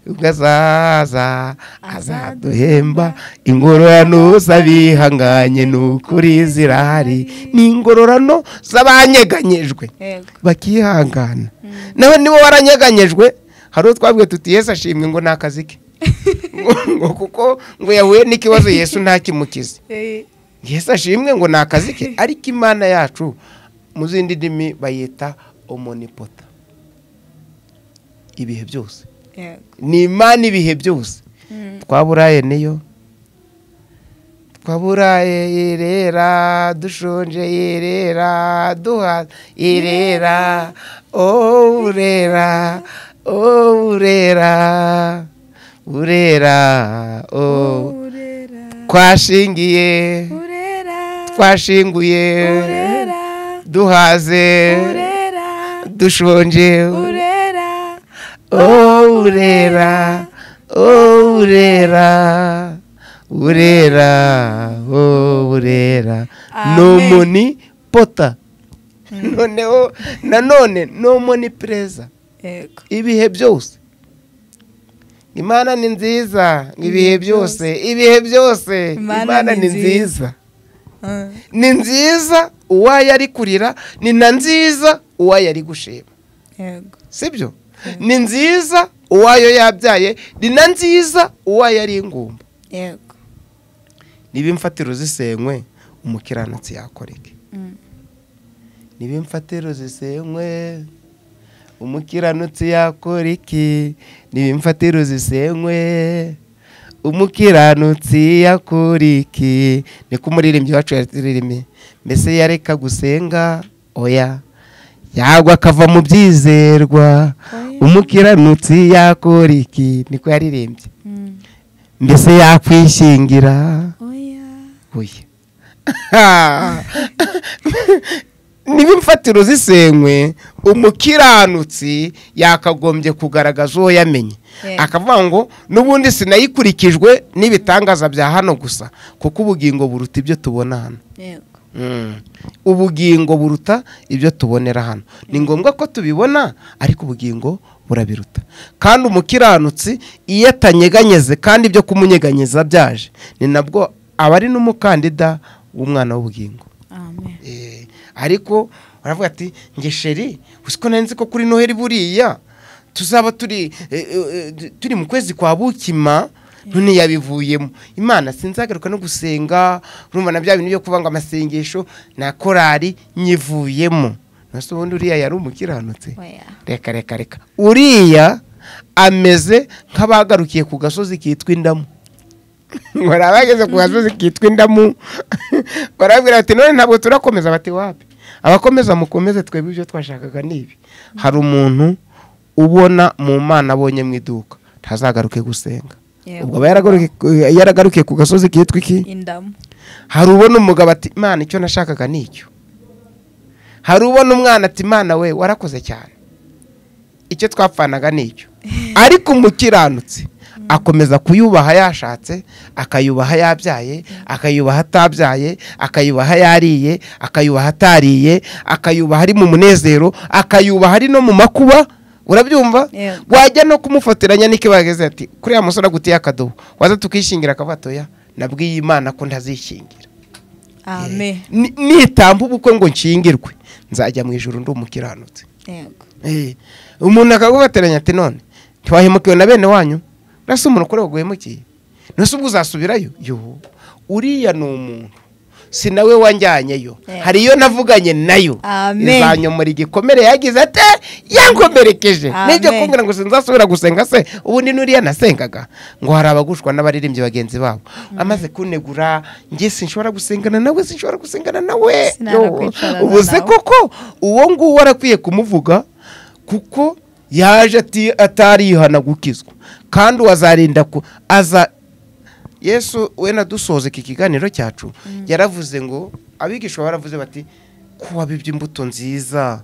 ubwo azaza azaduhemba ingororano z'abihanganye ni ukuri zirahari ni ingororano z'abanyeganyejwe bakihangana nawe niba waranyeganyejwe hari uwo twabwiye tuti yesu ashimwe ngo ni akazi ke ngo kuko ngo yahuye n'ikibazo yesu ntakimukize yesu ashimwe ngo ni akazi ke ariko imana yacu mu zindi ndimi bayita omonipota ibihe byose ni imana ibihe byose twaburaye niyo twaburaye irera dushonje irera duha irera urera urera urera twashingiye twashinguye duhaze dushonje urera urera urera urera ni umuni pota noneho nanone ni umuni perezida ibihe byose imana ni nziza ibihe byose ibihe byose imana ni nziza ni nziza uwayo ari kurira ni na nziza uwayo ari gushima sibyo ni nziza uwayo yabyaye ni na nziza uwayo ari ingumba niba imfatiro zisenywe umukiranutsi yakoreke niba imfatiro zisenywe umukiranutsi yakoreke niba imfatiro zisenywe umukiranutsi yakoreke niko umuririmbyi wacu yaririmbye mbese yareka gusenga oya yagwa akava mu byizerwa umukiranutsi yakora iki niko yaririmbye mbese yakwishingira niba imfatiro zisenywe umukiranutsi yakagombye kugaragaza uwo yamenye akavuga ngo n'ubundi sinayikurikijwe n'ibitangaza bya hano gusa kuko ubugingo buruta ibyo tubona hano ubugingo buruta ibyo tubonera hano ni ngombwa ko tubibona ariko ubugingo burabiruta kandi umukiranutsi iyo atanyeganyeze kandi ibyo kumunyeganyeza byaje ni nabwo aba ari n'umukandida w'umwana w'ubugingo ariko baravuga ati ngesheri ko nari nzi ko kuri noheli buriya tuzaba turi turi mu kwezi kwa bukima none yabivuyemo imana sinzagaruka no gusenga urumva na bya bintu byo kuvuga ngo amasengesho na korari nyivuyemo nose ubundi uriya yari umukiranutse reka reka reka uriya ameze nk'abagarukiye ku gasozi kitwa indamu barabageze ku gasozi kitwa indamu barabwira bati none ntabwo turakomeza bati wapi abakomeza mukomeze twebwe ibyo twashakaga ni ibi hari umuntu ubona mu mana abonye mu iduka ntazagaruke gusenga ubwo aba yaragarukiye ku gasozi kitwa iki hari ubona umugabo ati imana icyo nashakaga ni icyo hari ubona umwana ati imana we warakoze cyane icyo twapfanaga ni icyo ariko umukiranutse akomeza kuyubaha yashatse akayubaha yabyaye akayubaha atabyaye akayubaha yariye akayubaha atariye akayubaha ari mu munezero akayubaha ari no mu makuba urabyumva wajya no kumufotoranya niko bageze ati kuriya musore agutiye akadobo waza tukishingira akabatoya nabwiye imana ko ntazishingira nitamba ubukwe ngo nshingirwe nzajya mu ijoro ndi umukiranutse umuntu akagufotoranya ati none ntiwahemukiwe na bene wanyu urasa umuntu ukora waguhemukiye ntuse ubwo uzasubirayo yuhu uriya ni umuntu si nawe wanjyanyeyo hari iyo navuganye nayo izanyomora igikomere yagize ati yankomerekeje nibyo kumbwira ngo sinzasubira gusenga se ubundi n'uriya nasengaga ngo hari abagushwa n'abaririmbyi bagenzi babo amaze kunegura njye sinshobora gusengana nawe sinshobora gusengana nawe ubuze koko uwo nguwo arakwiye kumuvuga kuko yaje atarihana gukizwa kandi wazarinda ku aza yesu we nadusoza iki kiganiro cyacu yaravuze ngo abigisha baravuze bati ko wabibye imbuto nziza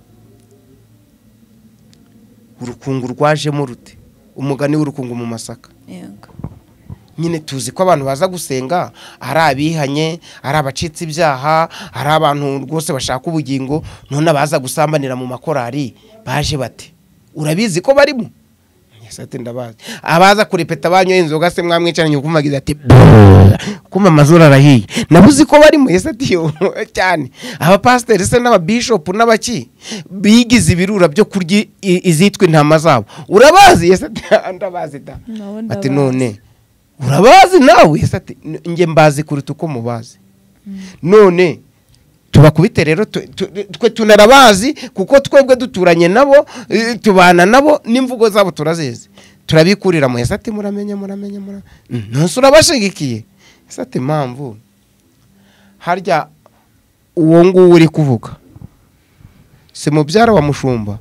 urukungu rwajemo rute umugani w'urukungu mu masaka nyine tuzi ko abantu baza gusenga ari abihanye ari abacitse ibyaha ari abantu rwose bashaka ubugingo none abaza gusambanira mu makorari baje bate urabizi ko barimo ndabazi abaza kurepeta banyoye inzoga se mwamwicaranye ukumvagiza ati kuma amazuru arahiye nabuzi ko barimo yesi ati cyane abapasiteri se n'ababishopu n'abaki bigize ibirura byo kurya izitwa intama zabo urabazi yesi ati ndabazi da ati none urabazi nawe yesi ati nge mbazi kuruta uko mubazi none tubakubite rero twe tunarabazi kuko twebwe duturanye nabo tubana nabo n'imvugo zabo turazizi turabikurira mu ati muramenya muramenya ntusi urabashigikiye ati impamvu harya uwo nguwo uri kuvuga si mubyara wa mushumba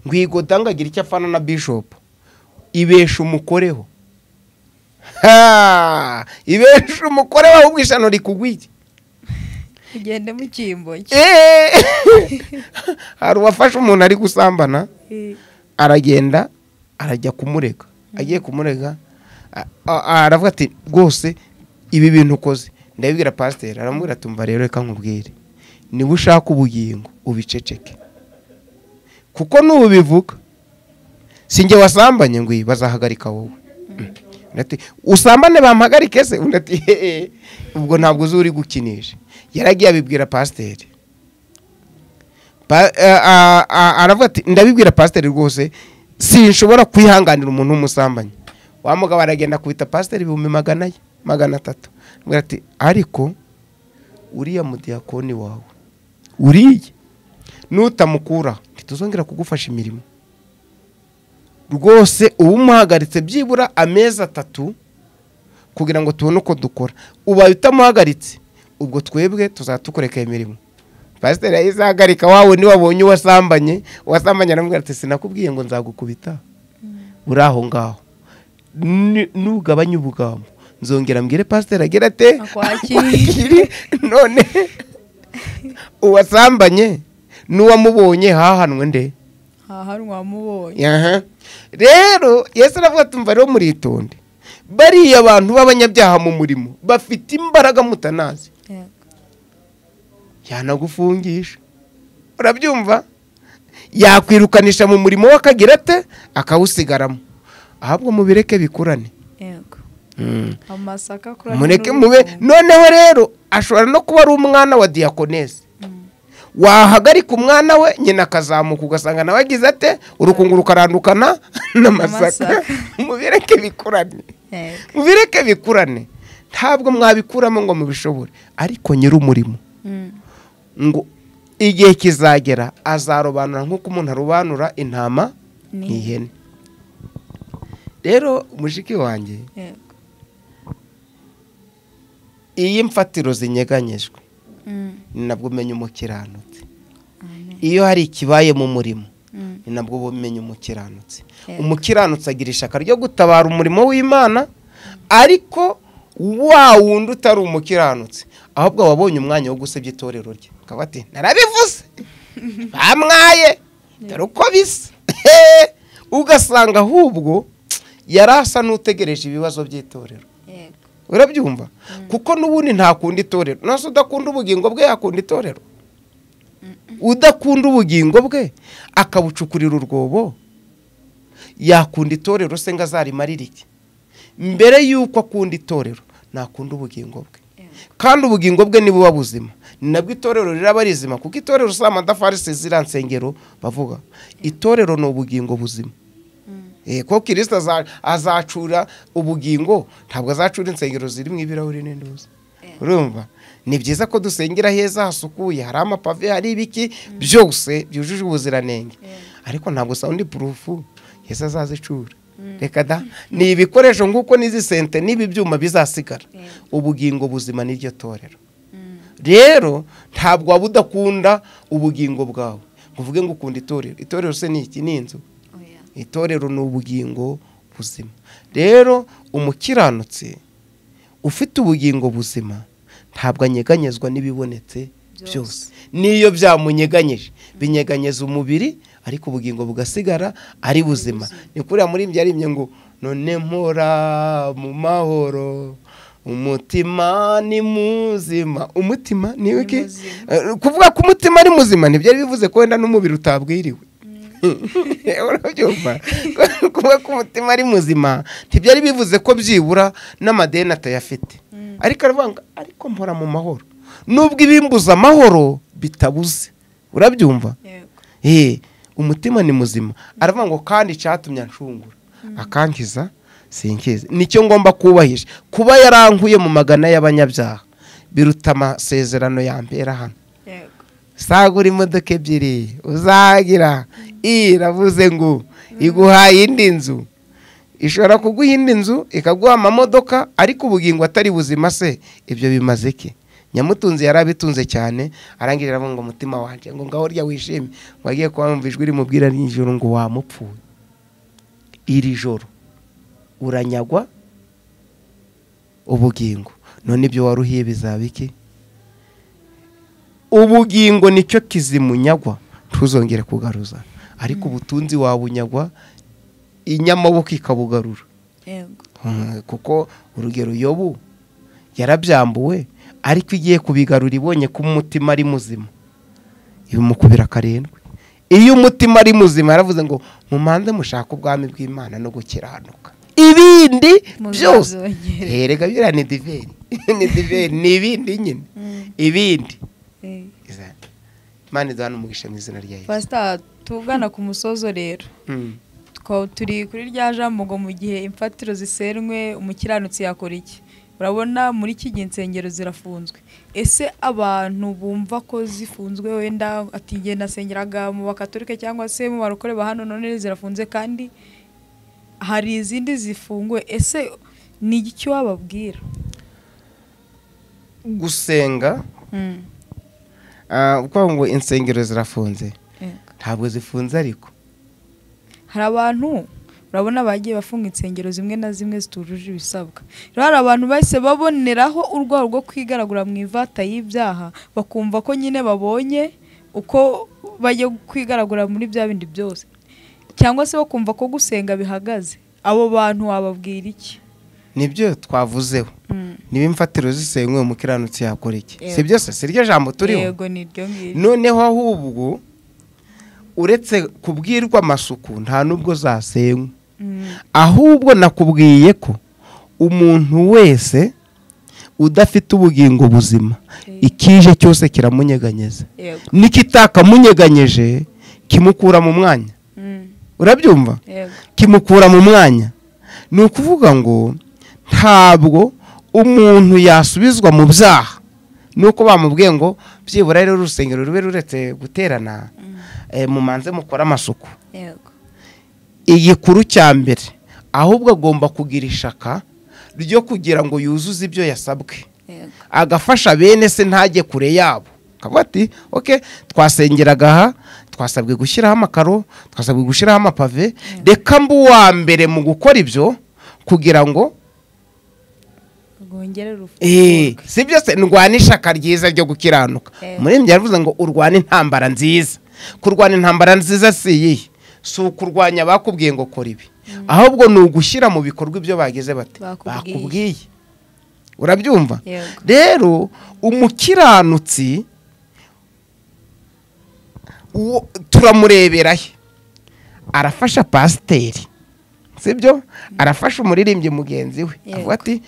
ngwigoda ngagire icyo apfana na bishopu ibesha umukoreho ibesha umukoreho ahubwo ishano rikugwiye
ugende mu cyimbo
hari uwafashe umuntu ari gusambana aragenda arajya kumurega agiye kumurega aravuga ati rwose ibi bintu ukoze ndabibwira pasiteri aramubwira tumva rero reka nkubwire niba ushaka ubugingo ubiceceke kuko n'ubu bivuga si njye wasambanye ngo bazahagarika wowe usambane bampagarike se undi ati ubwo ntabwo uzi uri gukinisha yaragiye abibwira pasiteri aravuga ati ndabibwira pasiteri rwose sinshobora kwihanganira umuntu w'umusambanyi wa mugabo aragenda akubita pasiteri ibihumbi magana ye magana atatu ati ariko uriya mudiyakoni wawe uriye nutamukura ntituzongera kugufasha imirimo rwose uba umuhagaritse byibura amezi atatu kugira ngo tubone uko dukora ubaye utamuhagaritse ubwo twebwe tuzadukoreka imirimo pasiteri yayizahagarika wawe niwabonye uwasambanye uwasambanye aramubwira ati sinakubwiye ngo nzagukubita uri aho ngaho ntugabanye ubugambo nzongera mbwire pasiteri agira ate
akwakire
none uwasambanye n'uwamubonye hahanwe nde
hahanwa wamubonye
Aha. rero yesu aravuga ati mva rero muritonde bariya abantu b'abanyabyaha mu murimo bafite imbaraga mutanazi
Yego.
yanagufungisha urabyumva yakwirukanisha mu murimo w'akagira ate akawusigaramo ahubwo mubireke bikurane
Yego.
Mm.
amasaka kuri
mureke mube noneho rero ashobora no kuba ari umwana wa diyakonese wahagarika umwana we nyina akazamuka ugasanga nawe agize ate urukungu rukarandukana n'amasaka
N'amasaka.
mubireke bikurane mubireke bikurane ntabwo mwabikuramo ngo mubishobore ariko nyir'umurimo ngo igihe kizagera azarobanura nk'uko umuntu arobanura intama n'ihene rero mushiki wanjye
Yego.
iyo imfatiro zinyeganyejwe
Mm.
ni nabwo umenya umukiranutsi
Amen.
iyo hari ikibaye mu murimo
Mm.
ni nabwo bumenya umukiranutsi
Yego.
umukiranutsi agira ishyaka ryo gutabara umurimo w'imana ariko wa wundi utari umukiranutsi ahubwo wabonye umwanya wo gusebya itorero rye akaba ati narabivuze bamwaye dore uko bisa ugasanga ahubwo yari asa n'utegereje ibibazo by'itorero
Yego.
urabyumva kuko n'ubundi ntakunda itorero nose udakunda ubugingo bwe yakunda itorero udakunda ubugingo bwe akabucukurira urwobo yakunda itorero se ngo azarimarire iki mbere y'uko akunda itorero nakunda ubugingo bwe kandi ubugingo bwe nibuba buzima ni nabwo itorero riraba rizima kuko itorero si amatafari si ziriya nsengero bavuga itorero ni ubugingo buzima Eh, ko kirisita aza- azacura ubugingo ntabwo azacura insengero ziri mu ibirahuri n'intuza urumva ni byiza ko dusengera heza hasukuye hari amapave hari ibiki byose byujuje ubuziranenge ariko ntabwo sawundi purufu yesu azazicura reka da ni ibikoresho nk'uko n'izi sente n'ibi byuma bizasigara ubugingo buzima n'iryo torero rero ntabwo waba udakunda ubugingo bwawe ngo uvuge ngo ukunda itorero itorero se ni iki ni inzu
Oya.
itorero ni ubugingo buzima rero umukiranutsi ufite ubugingo buzima ntabwo anyeganyezwa n'ibibonetse
Byose.
byose n'iyo byamunyeganyeje binyeganyeza umubiri ariko ubugingo bugasigara ari buzima ni kuriya murimbyi yarimbye ngo none mpora mu mahoro umutima ni muzima umutima ni iki
muzima.
Eh, kuvuga ko umutima ari muzima ntibyari bivuze ko wenda n'umubiri utabwiriwe urabyumva kuba ko umutima ari muzima ntibyari bivuze ko byibura n'amadeni atayafite ariko aravuga ngo ariko mpora mu mahoro nubwo ibimbuza amahoro bitabuze urabyumva
Yego.
Eh, umutima ni muzima aravuga ngo kandi icyatumye anshungura akankiza sinkiza nicyo ngomba kubahisha kuba yarankuye mu magana y'abanyabyaha biruta amasezerano yambera hano
Yego.
sagura imodoka ebyiri uzagira iravuze ngo iguhaye indi nzu ishobora kuguha indi nzu ikaguha amamodoka ariko ubugingo atari buzima se ibyo bimaze iki nyamutunzi yari abitunze cyane arangije aravuga ngo umutima wanjye ngo ngaho urya wishime wagiye kuba ijwi rimubwira nijoro ngo wamupfuye iri joro uranyagwa ubugingo none ibyo waruhiye bizaba iki ubugingo nicyo kizimunyagwa ntuzongere kugaruza ariko ubutunzi wabunyagwa inyamaboko ikabugarura
Yego.
Mm, kuko urugero yobu yarabyambuwe ariko igiye kubigarura ibonye ko umutima ari muzima ibimukubira karindwi iyo umutima ari muzima yaravuze ngo mumanze mushake ubwami bw'imana no gukiranuka ibindi byose
Muzabizongera.
Eh, reka biriya ni diveri ni diveri ni ibindi nyine
Mm.
ibindi
Eh.
Izana. imana iduhana umugisha mu izina rya yesu
Pastor tugana ku musozo rero
Mm.
Twa- turi kuri rya jambo ngo mu gihe imfatiro zisenywe umukiranutsi yakora iki urabona muri iki gihe insengero zirafunzwe ese abantu bumva ko zifunzwe wenda ati njye nasengeraga mu bakatolike cyangwa se mu barokore ba hano none zirafunze kandi hari izindi zifunguye ese ni iki wababwira
gusenga
Mm,
ah, uko ngo insengero zirafunze
yego.
ntabwo zifunze ariko
hari abantu urabona bagiye bafunga insengero zimwe na zimwe zitujuje ibisabwa rero hari abantu bahise baboneraho urwego rwo kwigaragura mu ivata y'ibyaha bakumva ko nyine babonye uko bajya kwigaragura muri bya bindi byose cyangwa se bakumva ko gusenga bihagaze abo bantu wababwira iki
nibyo twavuzeho niba imfatiro zisenywe umukiranutsi yakora iki si byose si ryo jambo turiho
yego ni iryo ngiryo
noneho ahubwo uretse kubwirwa amasuku nta n'ubwo zasenywe ahubwo nakubwiye ko umuntu wese udafite ubugingo buzima ikije cyose kiramunyeganyeza
yego
n'ikitakamunyeganyeje kimukura mu mwanya
Mm.
urabyumva
yego
kimukura mu mwanya ni ukuvuga ngo ntabwo umuntu yasubizwa mu byaha nuko bamubwiye ngo byibura rero urusengero rube ruretse guterana eh, mumanze mukore amasuku
yego
igikuru cya mbere ahubwo agomba kugira ishaka ryo kugira ngo yuzuze ibyo yasabwe
yego
agafasha bene se ntajye kure yabo akavuga ati oke twasengeraga aha twasabwe gushyiraho amakaro twasabwe gushyiraho amapave reka mba uwa mbere mu gukora ibyo kugira ngo
rwongere
eh,
rufunguke
si byose ndwane ishaka ryiza ryo gukiranuka
Eh.
umuririmbyi yaravuze ngo urwane intambara nziza kurwana intambara nziza si iyihe si ukurwanya bakubwiye ngo kora ibi ahubwo ni ugushyira mu bikorwa ibyo bageze bate
Bakubwiye.
bakubwiye urabyumva
yego
rero umukiranutsi uwo- turamurebera he arafasha pasiteri sibyo arafasha umuririmbyi mugenzi we
Yego.
avuga ati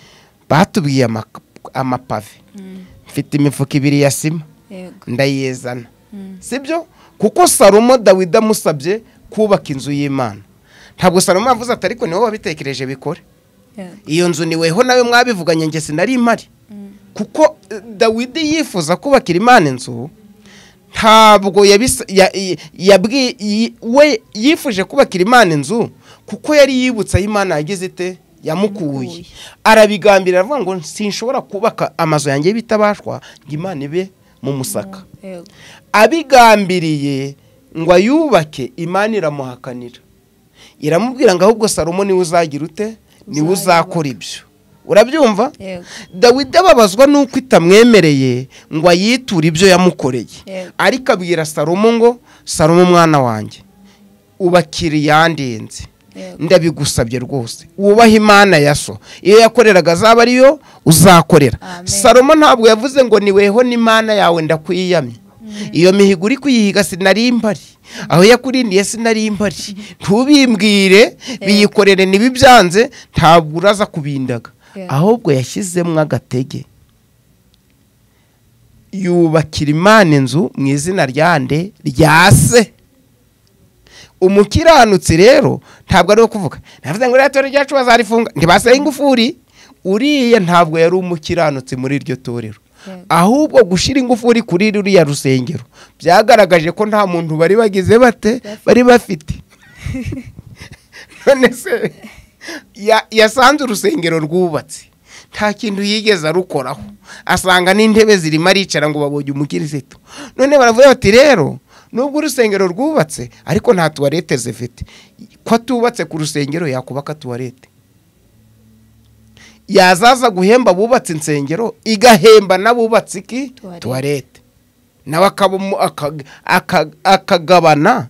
batubwiye ama- amapave
Mm.
mfite imifuka ibiri ya sima
yego
ndayizana
Mm.
sibyo kuko salomo dawidi amusabye kubaka inzu y'imana ntabwo salomo yavuze ati ariko niwe wabitekereje bikore
yego
iyo nzu niweho nawe mwabivuganye njye sinari mpari
Mm.
kuko eh, dawidi yifuza kubakira imana inzu ntabwo yabisa- ya- i- yabwi- yi- we yifuje kubakira imana inzu kuko yari yibutse aho imana yagize ite yamukuye
Yamukuye.
arabigambira aravuga ngo sinshobora kubaka amazu yanjye y'ibitabashwa ngo imana ibe mu musaka
yego
abigambiriye ngo ayubake imana iramuhakanira iramubwira ngo ahubwo salomo niwe uzagira ute niwe uzakora ibyo urabyumva
yego
dawidi ababazwa n'uko itamwemereye ngo ayiture ibyo yamukoreye
Yego.
ariko abwira salomo ngo salomo mwana wanjye ubakira iyandenze
yego
ndabigusabye rwose wubahe imana ya so iyo yakoreraga azaba ariyo uzakorera
Amen.
salomo ntabwo yavuze ngo niweho n'imana yawe ndakwiyamye iyo mihigo uri kuyihiga sinari mpari aho yakurindiye sinari mpari ntubimbwire biyikorere ntibibyanze ntabwo uraza kubindaga
Yeah.
ahubwo yashyizemo agatege yubakira imana inzu mu izina rya nde rya se umukiranutsi rero ntabwo ari uwo kuvuga navuze ngo iriya torero ryacu bazarifunga ntibaseye ingufuri uriya ntabwo yari umukiranutsi muri iryo torero
Yego.
ahubwo gushyira ingufuri kuri ruriya rusengero byagaragaje ko nta muntu bari bagize bate
Bafite.
bari bafite none se ya- yasanze urusengero rwubatse nta kintu yigeze arukoraho asanga n'intebe zirimo aricara ngo babonye umukirisitu none baravuga bati rero nubwo urusengero rwubatse ariko nta tuwarete zifite ko atubatse ku rusengero yakubaka tuwarete yazaza guhemba abubatse insengero igahemba n'abubatse iki
Tuwarete.
tuwarete nawe akaba umu- aka- aka- akagabana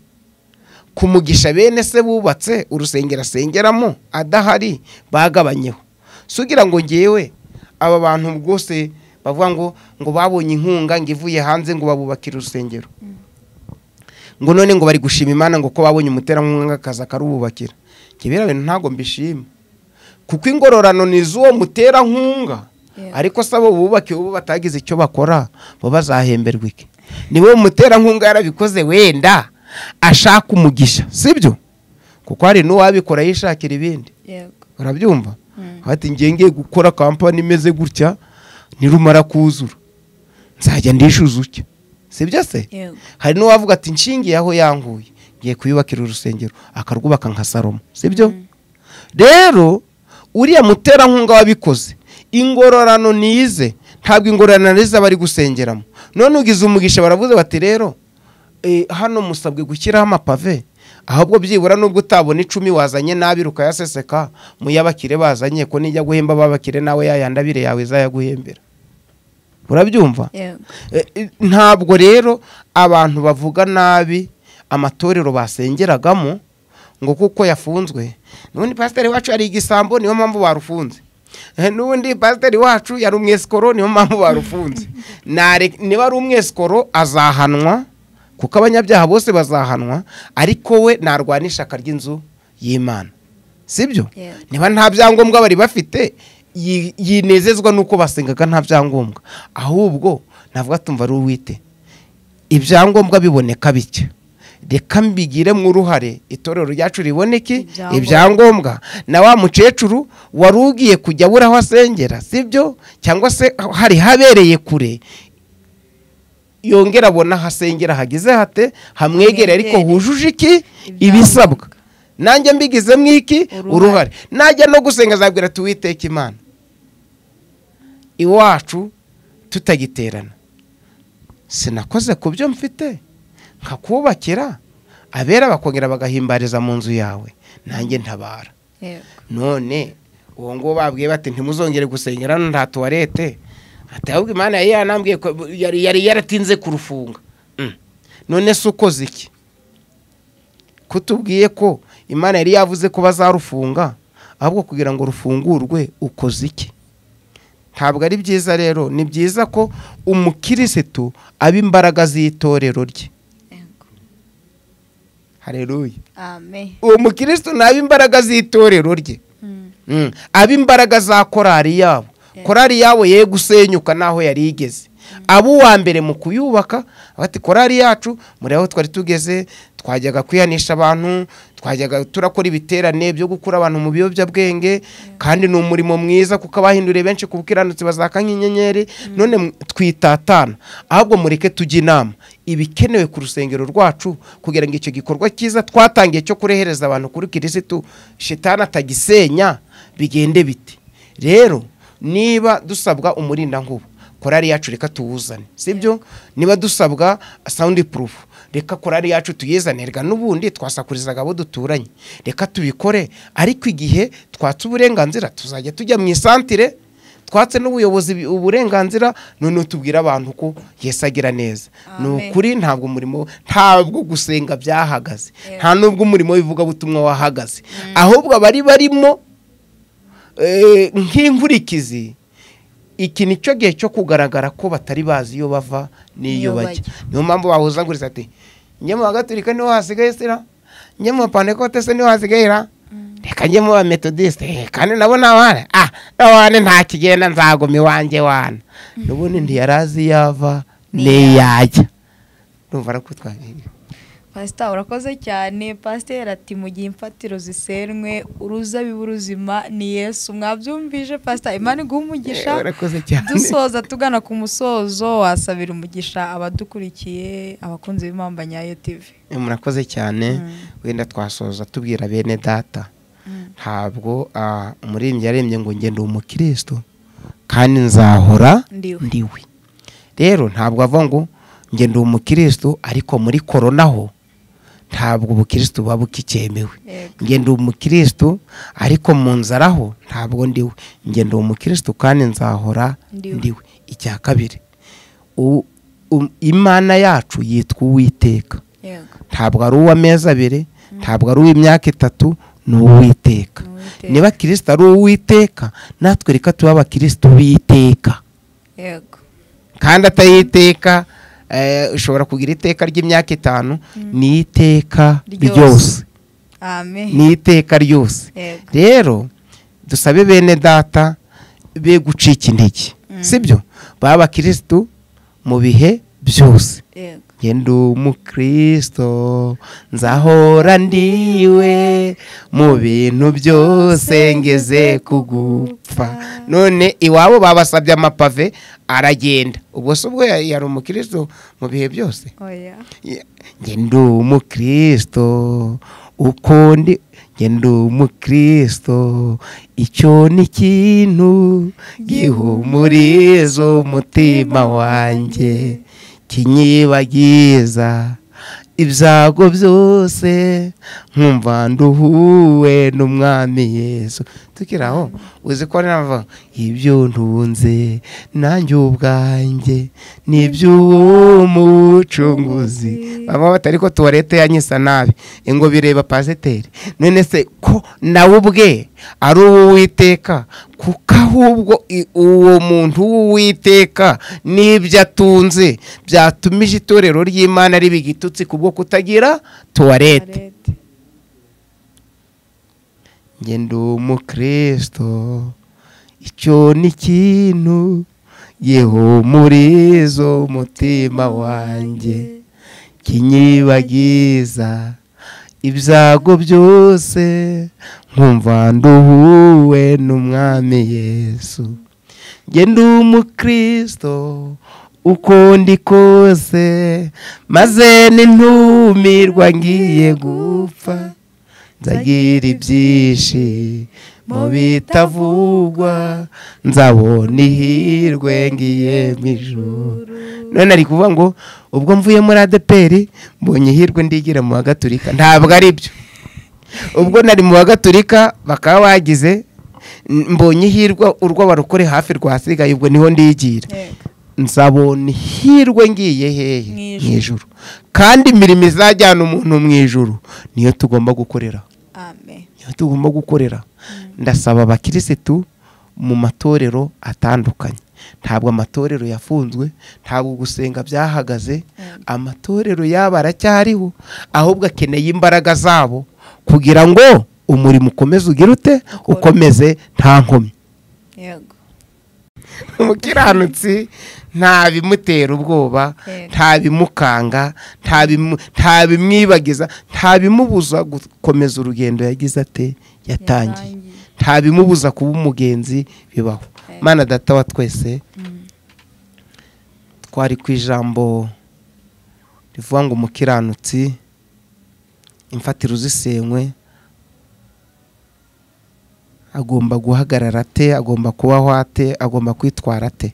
ku mugisha bene se bubatse urusengero asengeramo adahari bagabanyeho si ugira ngo ngewe aba bantu rwose bavuga ngo ngo babonye inkunga ngo ivuye hanze ngo babubakire urusengero ngo none ngo bari gushima imana ngo ko babonye umuterankunga akazi akarububakira kibera bintu ntabwo mbishima kuko ingororano ni iz'uwo muterankunga
Yeah.
ariko se abo bubakiwe bo batagize icyo bakora bo bazahemberwa iki niwe muterankunga yarabikoze wenda ashaka umugisha sibyo kuko hari n'uwabikora yishakira ibindi
yego
urabyumva
Mm.
ati ngiye ngiye gukora kampani imeze gutya nirumara kuzura nzajya ndishyuza utya sibyo se
yego
hari n'uwavuga ati nshingiye aho yanguye ngiye kuyubakira urusengero akarwubaka nka salomo sibyo rero uriya muterankunga wabikoze ingororano nize ntabwo ingororano nize bari gusengeramo none ugize umugisha baravuze bati rero eh, hano musabwe gushyiraho amapave ahubwo byibura nubwo utabona icumi wazanye nabi rukayaseseka mu y'abakire bazanye ko nijya guhemba ababakire nawe yayandi abire yawe izayaguhembera urabyumva ntabwo rero abantu bavuga nabi amatorero basengeragamo ngo kuko yafunzwe n'ubundi pasiteri wacu yari igisambo niyo mpamvu barufunze n'ubundi pasiteri wacu yari umwesikoro niyo mpamvu barufunze niba ari umwesikoro azahanwa kuko abanyabyaha bose bazahanwa ariko we narwana ishyaka ry'inzu y'imana sibyo niba nta byangombwa bari bafite yinezezwa nuko basengaga nta byangombwa ahubwo navuga tumva ari uwite ibyangombwa biboneka bityo reka mbigiremo uruhare itorero ryacu riboneke ibyangombwa na wa mukecuru wari ugiye kujya abura aho asengera sibyo cyangwa se hari habereye kure yongera abona ahasengera hagize hate hamwegere ariko hujuje iki ibisabwa nanjye mbigizemo iki uruhare najya no gusenga azabwira tuwiteke imana iwacu tutagiterana sinakoze ku byo mfite nkakubakira abera bakongera bagahimbariza mu nzu yawe nanjye ntabara none uwo nguwo babwiye bati ntimuzongere gusengera nta tuwarete ahubwo imana yari yanambwiye ko yari yaratinze kurufunga none se ukoze iki kutubwiye ko imana yari yavuze ko bazarufunga ahubwo kugira ngo rufungurwe ukoze iki ntabwo ari byiza rero ni byiza ko umukirisitu aba imbaraga z'itorero rye hareruye uwo mukirisitu ni imbaraga z'itorero rye imbaraga za korari yabo korari yabo ye gusenyuka n'aho yari igeze abo uwa mbere mu kuyubaka bati korari yacu muri aho twari tugeze twajyaga kwihanisha abantu twajyaga turakora ibiterane byo gukura abantu mu biyobyabwenge kandi ni umurimo mwiza kuko abahinduriye benshi ku bukiranutsi bazaka nk'inyenyeri none twitatana ahubwo mureke tujye inama ibikenewe ku rusengero rwacu kugira ngo icyo gikorwa cyiza twatangiye cyo kurehereza abantu kuri kirisitu shitani atagisenya bigende biti rero niba dusabwa umurindankuba korari yacu reka tuwuzane sibyo niba dusabwa sawundi purufu reka korari yacu tuyizane reka n'ubundi twasakurizaga abo duturanye reka tubikore ariko igihe twatse uburenganzira tuzajya tujya mu isantire twatse n'ubuyobozi uburenganzira none tubwira abantu ko agira neza ni ukuri ntabwo umurimo ntabwo gusenga byahagaze nta n'ubwo umurimo w'ivugabutumwa wahagaze ahubwo abari barimo nk'inkurikizi iki ni cyo gihe cyo kugaragara ko batari bazi iyo bava n'iyo bajya niyo mpamvu bahuzanguriza ati njye mu bagaturika niho hasigaye sira njye mu bapandekote se niho hasigaye ra reka njye muba metodisite kandi nabo ntawane ah ntawane nta kigenda nzaguma iwanjye wana n'ubundi ntiyari azi iyo ava n'iyajya numva arakutwabiri
pasita urakoze cyane pasiteri ati mu gihe imfatiro zisenwe uruzabibu ruzima ni yesu mwabyumvije pasita imana iguha umugisha dusoza tugana ku musozo wasabira umugisha abadukurikiye abakunzi b'impamba nyayo tivi
murakoze cyane wenda twasoza tubwira bene data ntabwo umuririmbyi yarembye ngo ngende umukirisitu kandi nzahora ndiwe rero ntabwo avuga ngo ngende umukirisitu ariko muri korona ho ntabwo ubukirisitu buba bukicyemewe ngende umukirisitu ariko mu nzara ho ntabwo ndiwe ngende umukirisitu kandi nzahora ndiwe icya kabiri imana yacu yitwa uwiteka ntabwo ari uw'amezi abiri ntabwo ari uw'imyaka itatu ni uwiteka niba kirisita ari uwiteka natwe reka tuba abakirisitu b'iteka kandi atayiteka ushobora kugira iteka ry'imyaka itanu ni iteka ryose ni iteka ryose rero dusabe bene data be gucika intege sibyo baba abakirisitu mu bihe byose ngende umukristo nzahora ndiwe mu bintu byose ngeze kugupfa none iwabo babasabye amapave aragenda ubwo se ubwo yari umukristo mu bihe byose ngende umukristo uko ndi ngende umukristo icyo ni ikintu gihumuriza umutima wanjye kinyibagiza ibyago byose nkumva nduhuwe n'umwami yesu tukiri aho uzi ko nava ibyo ntunze nanjye ubwanjye ni iby'umucunguzi baba batari ko tuwarete yanyisa nabi ngo bireba pasiteri none se ko nawe ubwe ari uw'uwiteka kuko ahubwo uwo muntu w'uwiteka n'ibyo atunze byatumije itorero ry'imana riba igitutsi kubwo kutagira tuwarete njye ndi umukristo icyo ni ikintu gihumuriza umutima wanjye kinyibagiza ibyago byose nkumva nduhuwe n'umwami yesu njye ndi umukristo uko ndi kose maze n'intumirwa ngiye gupfa nzagira ibyinshi mu bitavugwa nzabona ihirwe ngiye mu ijoro none ari kuvuga ngo ubwo mvuye muri adeperi mbonye ihirwe ndigira mu wa gaturika ntabwo ari byo ubwo nari mu wa gaturika bakaba bagize mbonye ihirwe urw'abarokore hafi rwasigaye ubwo niho ndigira nzabona ihirwe ngiye hehe mu ijoro kandi imirimo izajyana umuntu mu ijoro niyo tugomba gukorera niyo tugomba gukorera ndasaba abakirisitu mu matorero atandukanye ntabwo amatorero yafunzwe ntabwo gusenga byahagaze amatorero yaba aracyariho ahubwo akeneye imbaraga zabo kugira ngo umurimo ukomeze ugire ute ukomeze nta nkomyi umukiranutsi nta bimutera ubwoba nta bimukanga nta bimwibagiza nta bimubuza gukomeza urugendo yagize ate yatangiye nta bimubuza kuba umugenzi bibaho mwana data wa twese twari ku ijambo rivuga ngo umukiranutsi imfatiro uzisenywe agomba guhagarara ate agomba kubaho ate agomba kwitwara ate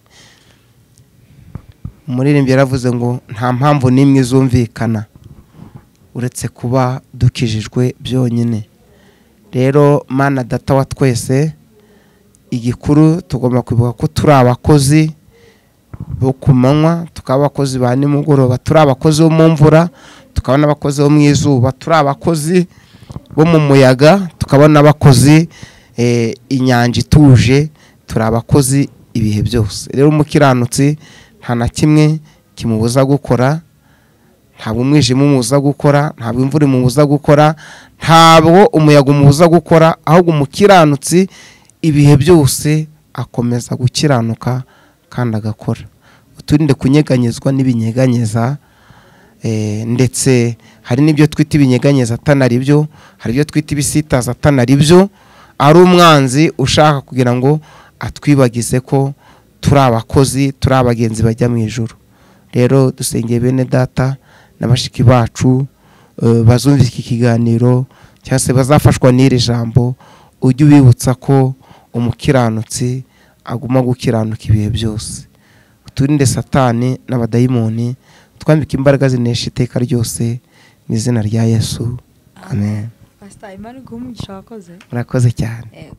umuririmbyi yaravuze ngo nta mpamvu n'imwe izumvikana uretse kuba dukijijwe byonyine rero mana data wa twese igikuru tugomba kwibuka ko turi abakozi bo ku manywa tukaba abakozi ba nimugoroba turi abakozi bo mu mvura tukaba n'abakozi bo mu izuba turi abakozi bo mu muyaga tukaba n'abakozi inyanja ituje turi abakozi ibihe byose rero umukiranutsi nta na kimwe kimubuza gukora ntabwo umwijima umubuza gukora ntabwo imvura imubuza gukora ntabwo umuyaga umubuza gukora ahubwo umukiranutsi ibihe byose akomeza gukiranuka kandi agakora uturinde kunyeganyezwa n'ibinyeganyeza ndetse hari n'ibyo twita ibinyeganyeza atana byo hari ibyo twita ibisitaza atana byo ari umwanzi ushaka kugira ngo atwibagize ko turi abakozi turi abagenzi bajya mu ijoro rero dusengeye bene data na bashiki bacu bazumvise iki kiganiro cyangwa se bazafashwa n'iri jambo ujye ubibutsa ko umukiranutsi aguma gukiranuka ibihe byose uturinde satani n'abadayimoni twambike imbaraga zinesha iteka ryose mu izina rya yesu amen
pasita imana iguha umugisha wakoze
murakoze cyane